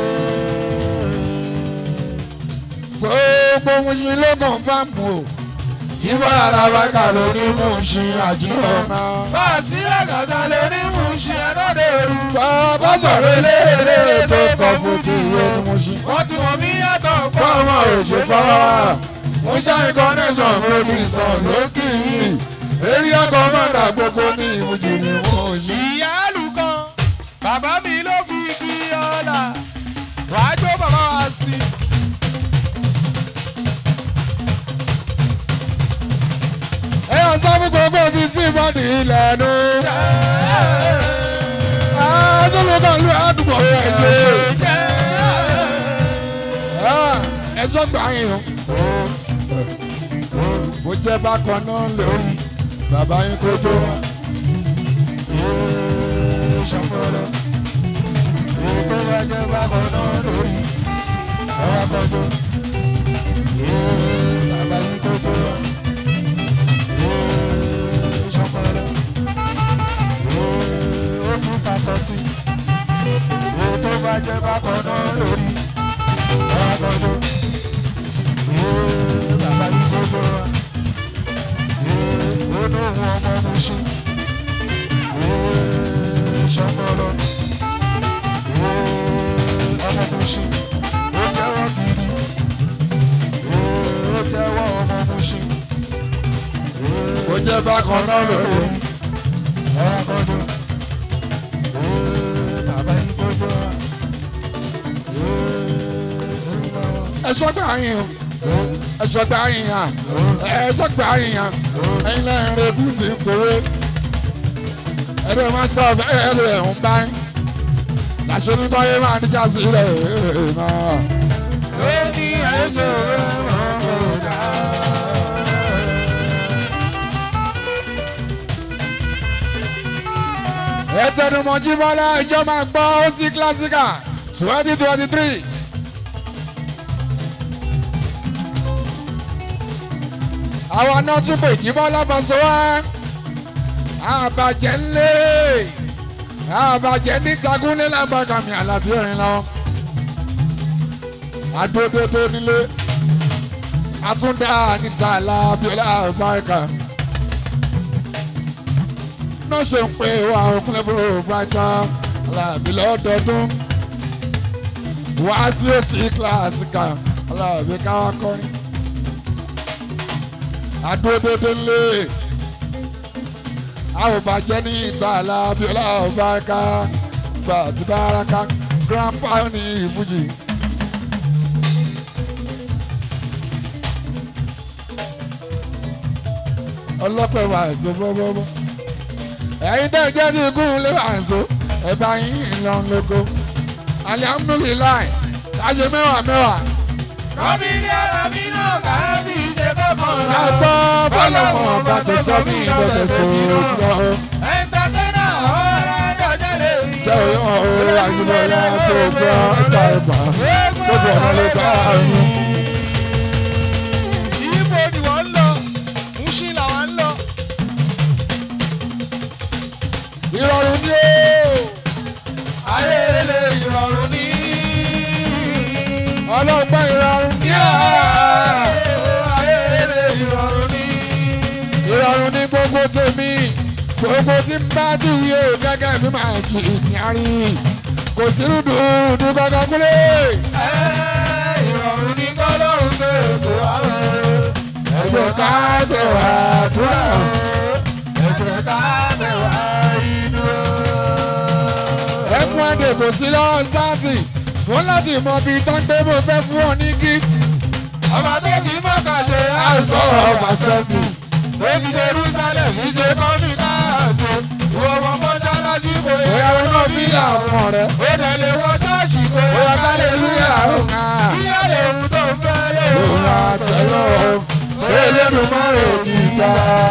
gbogbo musin ló kàn fáàmù o jíbọ̀ alábàkà lórí musin àjùmọ̀ náà. bá a sí lẹ́gàdá lórí mú ṣe ẹ̀rọ̀dẹ̀ rú. bàbá sọ̀rọ̀ eléèrè tó kọ̀ fún ti ìwé ni musin. wọ́n ti mọ̀ mí yàtọ̀ pọ̀. fọ́ọ̀mù òṣèpá mo ṣáà connection lórí ìsàn lókì yìí eré ọkọ̀ mọ́ta gbogbo ní ìmújì ni mo yí. ìyá àlùkàn bàbá mi ló fi kí ọ̀la wàá jó bàbá wa sí i. ẹ yàn sọ fún gbogbo fi sí ìbọ̀dì ìlẹ̀nu. àtúntò kan lu àdúgbò ẹ̀jẹ̀ ṣe. ẹjọ́ gbà yín o. bó jẹ́ bákan náà lórí bàbá yín kó tó wá. ṣàpọ̀lọ́ ètò ẹgbẹ́ bákan náà lórí ọ̀rọ̀ àkọ́jọ́ bàbá yín tó tó wá. ṣàpọ̀lọ́ ó tún fakọ sí ètò bàjẹ́ bákan náà lórí ọ̀rọ̀ àkọ́jọ́ bàbá yín tó tó wá. ó ní òun ọmọ mi ṣe ṣọpọlọ ọmọ tó ṣe ó jẹ́wọ́ gidi ó jẹ́wọ́ ọmọ tó ṣe bó jẹ́ bákan náà lórí. ọ̀rọ̀ kọjú bàbá yìí kọjú ẹ̀ṣọ́ gbà yín o ẹ̀ṣọ́ gbà yín hàn ẹ̀ṣọ́ gbà yín hàn ẹ̀yin lẹ́yìn rẹ̀ kú ti ń kórè ẹ̀rọ máa sọ bẹ́ẹ̀ ẹ̀rọ ẹ̀ ń bá yín làṣẹ ní báyé máa níjà sí rẹ̀ náà. ó ní ẹ̀ṣọ́ rẹ̀ wọ́n kò dá. ẹ̀tẹ̀numọ̀ jíbọ́lá ìjọ máa gbọ́ ó sí kílásíkà twenty twenty three. àwọn náà tún pè jíbọ́lá bàṣọ wá àbàjẹ́ ńlẹ̀ àbàjẹ́ nítagúnlé lábàkàmì àlàbí òrin lọ. adódódó nílé àtúndà níta àlàbíọ́lá àbáríkà náà ṣe ń pè wá òkúnlẹ̀ bó brighton aláàbí lọ́dọọdún wá sí òsì kíláàsì kan aláàbí káwá kọrin adódódó ńlé àwòbàjẹ́ ní ìta aláàbí ọlọ́ọ̀báká gbà tí báraka grandpa ní ìbújì. ọlọ́pẹ̀ wà ẹ̀sọ́ bọ́bọ́bọ́ ẹ̀yin tẹ́ jẹ́ sí ikú lé àǹso ẹ̀bá yín ìlọrin lóko alihamudulilayi láṣẹ mẹ́wàá mẹ́wàá rọ́bì ní ara mi náà kábí ṣe kọ́kọ́ lọ. Àgbọ̀ bọ́lọ̀mọ̀ bá tó sọ mí lọ́dẹ̀ tó lọ. ẹ̀ńtàtẹ́nà ọ̀rọ̀ dọ̀jẹ́ lè rí. Jẹ́ òun àjùmọ̀lá tó gbọ́ ẹ̀ka ẹ̀bà. Gbogbo ọ̀nà ló bá yín. Ibo ni wọ́n ń lọ, Mushin làwọn ń lọ. Ìrọ̀rùn ni ó. Ayé lè ìrọ̀rùn ní. Ọlọ́gbọ́n ìrọ̀rùn ni ó. Ayé lè ìrọ̀rùn ní. Ìrọ̀rùn ni gbogbo tèmi. Gbogbo tí ń bá dìwí o gẹ́gẹ́ bí màá jì ìyàrí. Kò sí rúdurùdu kankan kúlẹ̀. Ìrọ̀rùn ní kọ́lọ́run tó ètò àwọn. Ẹgbẹ́ ká tẹ̀wá dúrà. Ẹ̀jẹ̀ ká tẹ̀wá inú. Ẹkún àdè kò sí lọ́wọ́ sáàtì. Wọ́n láti mọ bí tọ́gbẹ́ mo fẹ́ fún ọ ní gift. Ọba tó kì í mọ̀ká ṣe Àìsàn ọ̀bà sẹ́fì. Èmi Jerusalem ní ṣe kọ́mí káàsì. Ìwọ ọmọ mọ́ṣáláṣí kò yẹ. Bóyá wọn náà bí àwọn rẹ̀. Ó tẹ̀lé wọ ṣọ́ọ̀ṣì kò yẹ. Bóyá kálẹ̀ ìlú yàrá ká. Kíyà lè wù tó ń fẹ́ lè wù. Òun àtẹ̀lọ́ Elédùmarè níta.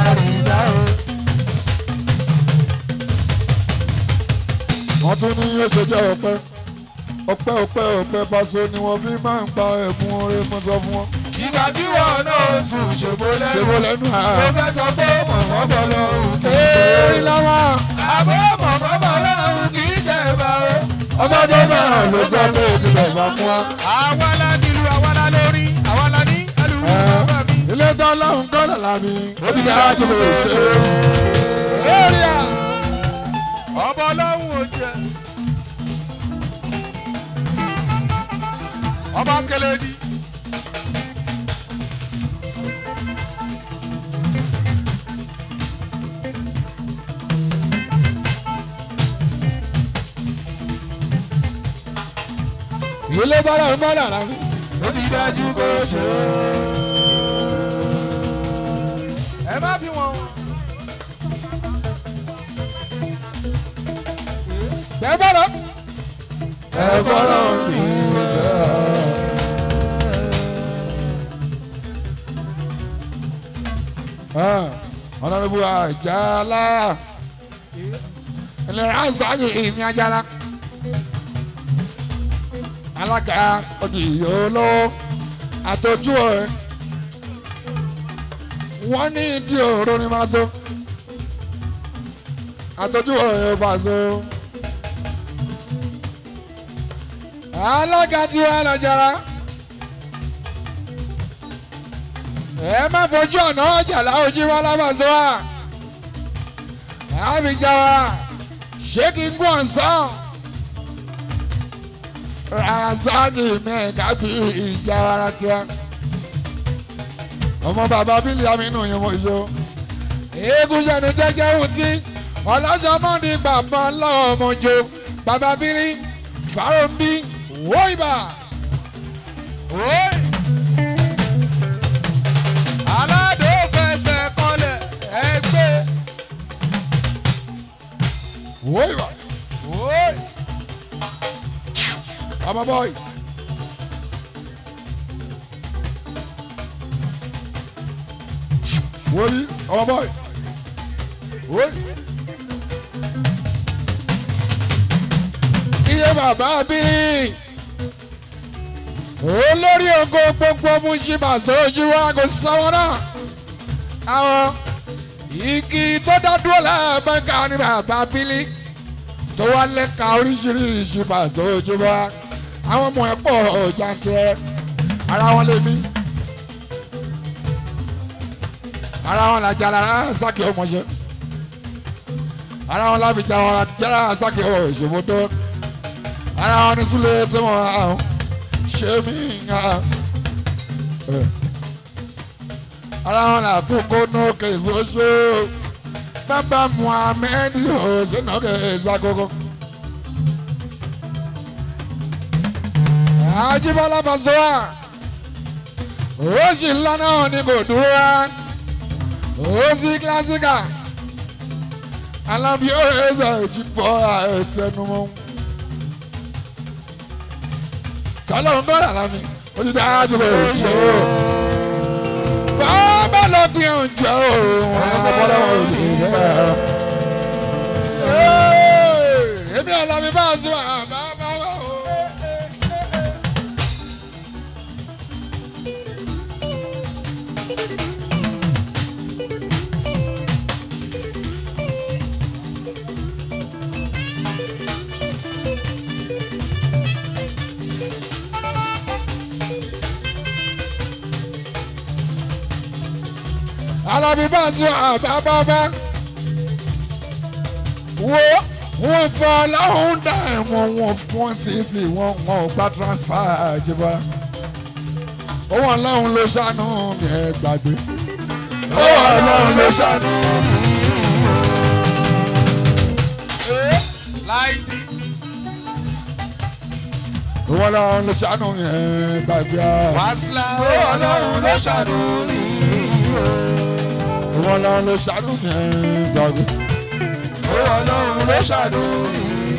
Wọ́n tún ní yóò ṣe jẹ́ ọpẹ́. Ọpẹ́ ọpẹ́ ọpẹ́ Paso ni wọ́n fi máa ń gba ẹ̀bùn oore mọ́ sọ fún wọn. Ìgbà tí wọn náà sùn ṣògbó Ṣé lẹ́nu. mo lẹ́nu Mo àá? fẹ́ sọ pé mọ̀mọ́ bọ̀ lọ́rùn kì í Èèrí lọ́wọ́. Àbọ̀ mọ̀mọ́ bọ̀ lọ́rùn kì í jẹ́ bá o. Ọba tó bẹ̀rẹ̀ ló sọ pé ìdílé bá fún wa. Àwa la nílùú, àwa la lórí, àwa la ní ẹlùú bàbá mi. Ilé tó lọ́hùn kọ́ lọ́la mi. Ó ti dára jù lọ ṣe. Lórí à, ọba ọlọ́run ò jẹ. Ọba Skeledi. Ilé tó lọ́hùn kọ́ lọ́la mi. ó ti dájú kó ṣe é. ẹ má fi wọn. Bẹ́ẹ̀ bá lọ. Ẹ gbọ́dọ̀ mi. Ọ̀nàdébù àjàlá. Ìlera àṣàyè ìmí àjàlá. Alága ọtí yòóló. Àtọ́jú ẹ̀. Wọ́n ní ìdí òru ni máa so. Àtọ́jú ẹ̀ bá so. alága tí wàá lọ jara ẹ má fojú ọ̀nà ọjà láwùjí wọn lábàṣọ wa àbíjà wa ṣé kí n gún ọ̀sán razaki mẹ́ẹ̀ká bí ìjà ara tiwa ọmọ bàbá bílí amínú yẹn mo ṣe o eégún yẹnu jẹjẹ ohun tí ọlọ́sọmọ́ni bàbá lọ́wọ́ ọmọjọ bàbá bílí fàrọ̀mbí wọ́ìbà. Oi! aládò fẹsẹ̀ kọlẹ̀ ẹgbẹ́. wọ́ìbà. Oi! ọmọ bọ́ọ̀ì. wọ́ọ̀lì ọmọ bọ́ọ̀ì. wọ́ọ̀lì. iye bàbá bí olórí ogo gbogbo múṣíbà sójú wa kò sáwọn náà àwọn igi tó dá dúró láàbẹ̀ká ní bàbá bílí tó wá lẹ́ka oríṣiríṣi pàṣẹ ojúbọ àwọn ọmọ ẹ̀ pọ̀ jàǹtẹ̀ ara wọn lè mí ara wọn làjà lára sákì ọmọṣẹ ara wọn lábìjà wọn jára sákì ọṣọmọdọ ara wọn ní súlẹ̀ tí wọn àwọn ṣe mí nga ara wọn làkúkọ náà kẹsì oṣù bàbá muhammed ọ̀sẹ̀ náà kẹsì àkọ́kọ́. Ajíbọ́lá Pasuma òsì ńlá náà ni kò dúró wá òsì kílásíkà alábí ọ̀rẹ́sẹ̀ ìjìbọ̀ ẹ̀sẹ̀numọ́ tọ́lọ́ ń bọ̀rọ̀ lámì ó ti dájú pé ó ṣe o. bàbá lọ bí oúnjẹ o wọn kò bọ́lá wọn ò lè yẹ. èmi ọ̀làmí bá a sọ àbá bá wà o. alábí bá a sọ àbá bá bá wo wọ́n fọ aláhùn dá ẹ̀wọ̀n wọn fún ṣíṣe wọn wọn ò gba transfer jẹba owó aláhùn ló ṣàánú mi ẹ gbàgbé owó aláhùn ló ṣàánú mi. Like this. owó aláhùn ló ṣàánú mi ẹ gbàgbé Wàsílà ó ọlọ́run ló ṣàánú mi. owó aláhùn ló ṣàánú mi ẹ gbàgbé. Ó ọlọ́run ló ṣàánú mi.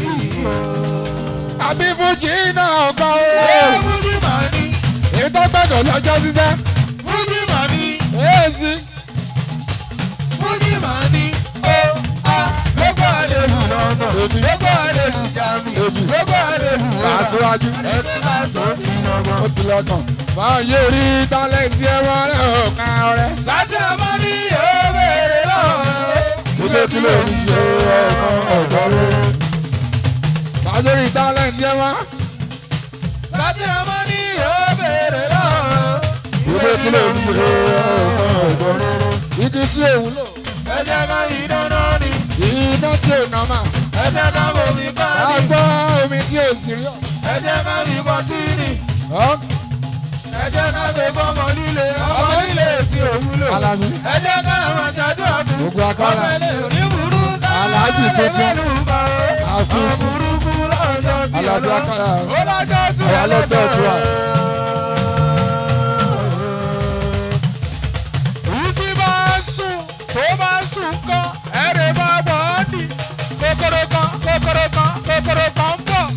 àbí fújì náà kọ́ Ẹ ọ́ Fújì màá ní. ètò gbẹ̀dọ̀ lọ́jọ́ ṣiṣẹ́ Fújì màá ní. èsì Fújì màá ní. Ó a lọ́gbà àlejò lọ́nà. Èmi. Lọ́gbà àlejò jàmí. Èjì. Lọ́gbà àlejò kà á síwájú. Ẹnu lásán ti lọ́gbọ̀n. ó ti lọ́kàn. máa yé orí tálẹ́ǹtì ẹ̀wọ̀n rẹ̀ ò ká ọ̀rẹ́. Sátì ọmọ ní yóò béèrè lọ́wọ́. ilé kí ló ń ṣe ọmọ ọ̀dọ́ rẹ̀. máa yé orí tálẹ́ǹtì ẹ̀wọ̀n. Sátì ọmọ ní yóò béèrè lọ́wọ́. ilé kí ló ń ṣe ọmọ ọ̀dọ́ rẹ̀. igi tí òun lò. Ẹ jẹ́ ká yí dáná ni. iná tí ò nà mà. Ẹ jẹ́ ká bomi ká a ní. gbọ́ omi tí ò sì rí ọ̀. Ẹ jẹ́ ká fi kọtí ni. ọ́ Ẹ jẹ́ ká fi bọ́mọ líle. Ọmọ líle tí ò wúlò. Alábí. Ẹ jẹ́ ká máa ṣàdúrà fún. Gbogbo akọ́là. Ọmọ ilé òní burú ká. Aláàjì tuntun. Àfin sí. Àfurukú lọ́jọ́ tí Alábí ọlọ́- akọ́là. Ó lọ́jọ́ tí Àwa lọ́jọ́ tí wa. Ìsí bá sùn, tó bá sùn kán, ẹ̀rẹ̀ bá bọ̀ ọ́ nì. Kòkòrò kan, kòkòrò kan, kòkòrò kan ń bọ̀.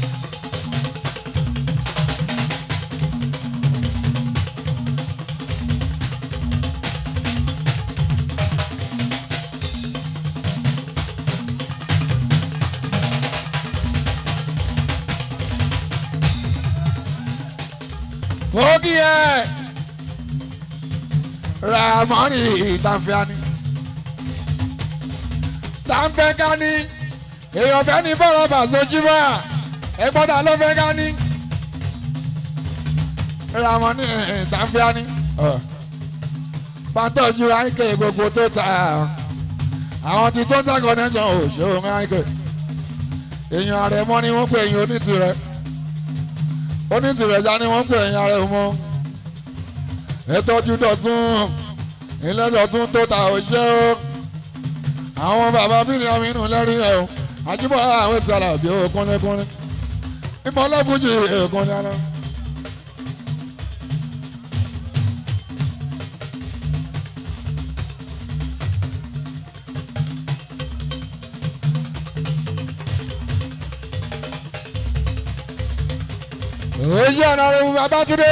mo kí ẹ ramoni ìtànfẹ́ni tàǹfẹ́ ká ní èèyàn fẹ́ ní bọ́ọ̀lù bàṣọjúmọ́ ẹgbọ́dà ló fẹ́ ká ní ramoni ìtànfẹ́ni pàtọ́jú àìkè gbogbo tó ta àwọn tí tó ń sàkọ́ nẹ́jọ́ òṣèlú àìkè èèyàn rẹ̀ mọ́ ni wọ́n pè èèyàn onítìrẹ onítìrẹ sá ni wọ́n pè èèyàn rẹ̀ mọ́ ẹtọ́jú dọ̀tún ilé dọ̀tún tó ta òṣè o àwọn bàbá bílíọ̀ amínú lẹ́rìí ẹ̀ o àjíbọ̀ àwọn ìsàlà bí o kúnlẹ́kúnlẹ́ ìmọ̀lẹ́fújì èkúnlẹ́ alẹ́. èyí ọ̀nà rẹ̀ wù Babátúndé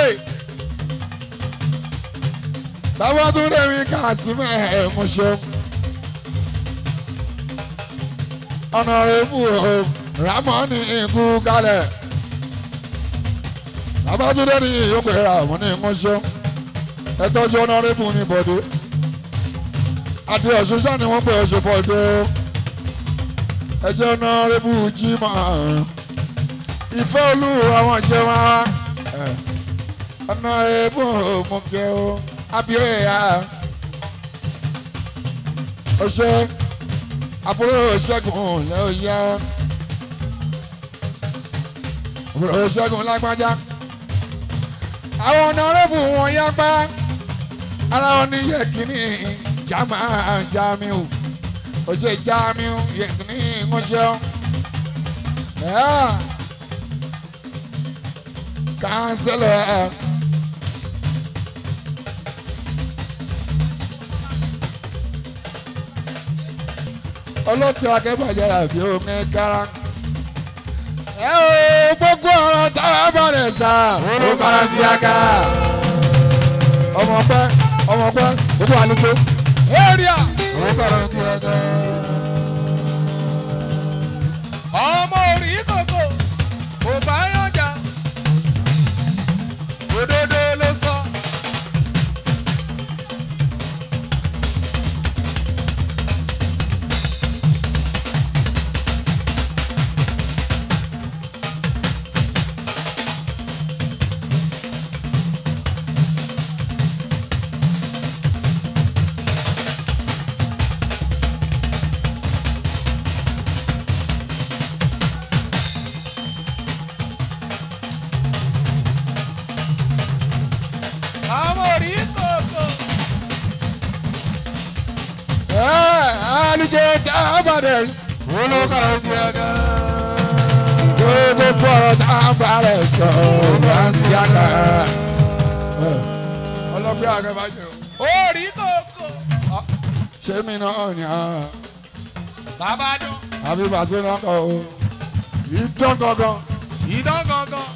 Babátúndé mi kà sí mẹ́ẹ̀ mo ṣe ọ̀nà rẹ̀ wù ó Rámọ́nì ikú kalẹ̀ Babátúndé ní ìyókù ẹ̀rọ àwọn ní mo ṣe ẹtọ́jú ọ̀nà rẹ̀ wù ní bọ̀dé àti ọ̀ṣun sáà ni wọ́n pè ọ̀ṣun bọ̀dé ẹjẹ́ ọ̀nà rẹ̀ wù jí máa ìfẹ́ olú àwọn jẹ wá ọ̀nà ebó mo jẹ o abioya ọṣẹ àbúrò ṣẹ́gun lẹ́ọ̀yà àbúrò ṣẹ́gun lágbájá àwọn ọ̀nà rẹ́bù wọn yá pa ara wọn ní yẹ̀kínní jama jamiu ọṣẹ jamiu yẹ̀kínní ńṣẹ́ ọ́ Cancela. ọlọ́pàá akẹ́bàjẹ́ àbí omi kára ẹ o gbogbo ọ̀rọ̀ tá a bá rẹ̀ sá ó bára sí aka ọmọ pẹ́ ọmọ pẹ́ gbogbo àlejò area ọmọ orí kòkò kò bá yànjà òdodo ló sọ. ọmọ orí kòkò ẹ àlejò tá a bá rẹ̀ olókàrà sí ẹgẹ. gbogbo ọ̀rọ̀ tá a bá rẹ̀ sọ ó bára sí aka ọlọ́gbẹ́ àgẹ́bàjẹ́ o orí kòkò ṣé mi náà ni àwọn. bàbá dùn àbí bàtí náà kọ o ìdán gangan ìdán gangan.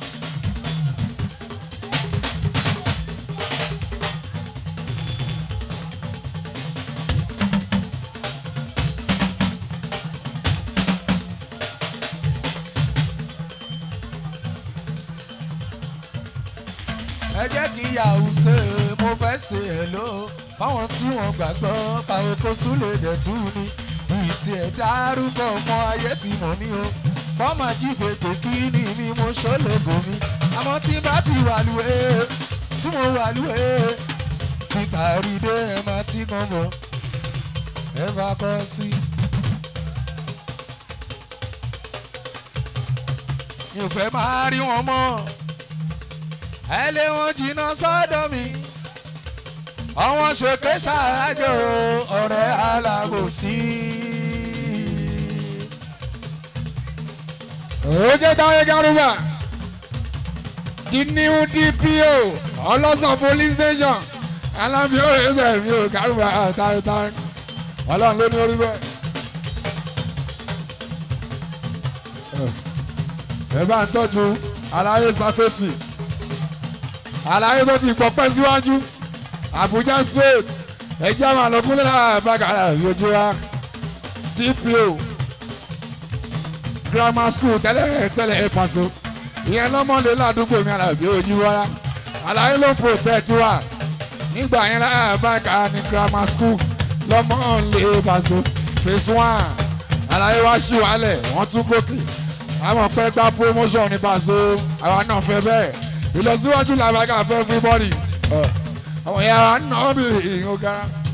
ẹ jẹ́ kí yahoo ṣe mo fẹ́ ṣe ẹ̀ ló fáwọn tí wọ́n gbàgbọ́ pàrọ̀ kó súlẹ̀ dẹ̀ tú ni bíi tiẹ̀ dárúkọ ọmọ ayé tí mo ní o bọ́mà jífètè kí ni mi mo ṣọlẹ́gò mi àmọ́ tí bá ti wà lúwé tí mo wà lúwé tí kàrí dé ẹ máa tí kan bọ̀ ẹ bá kọ́ sí. mi ò fẹ́ máa rí wọn mọ́ ẹ lé wọn jìnnà sọ́dọ̀ mi àwọn ṣèké ṣàrájò ọ̀rẹ́ alábòsí. oje táwọn garuba the new dpo ọlọ́sàn police station alábí ọ̀rẹ́sẹ̀ mi ò garuba táwọn táwọn ọlọ́run ló ní orí bẹ́ẹ̀. ẹ bá ń tọ́jú aláyé safety aláyé tó ti pọ̀pẹ́ síwájú Abuja straight ẹjẹ́ àwọn àlọ́kúnlẹ̀ àbákàrà lójú wa dpo grammar school tẹ́lẹ̀ tẹ́lẹ̀ ẹ̀ pàṣẹ ìyẹn lọ́mọdé ládùúgbò mi àlàbí ojú wáyà àlàyé ló ń protect wa nígbà yẹn láàbáka ní grammar school lọ́mọ lè pàṣẹ phase one àlàyé wá sí wàhálẹ̀ wọ́n tún gòkè àwọn pẹ́ gba promotion ní pàṣẹ àwa náà fẹ́ bẹ́ẹ̀ ìlọsíwájú làbáka fẹ́ everybody àwọn yàrá náà bí ìhìn ó gara.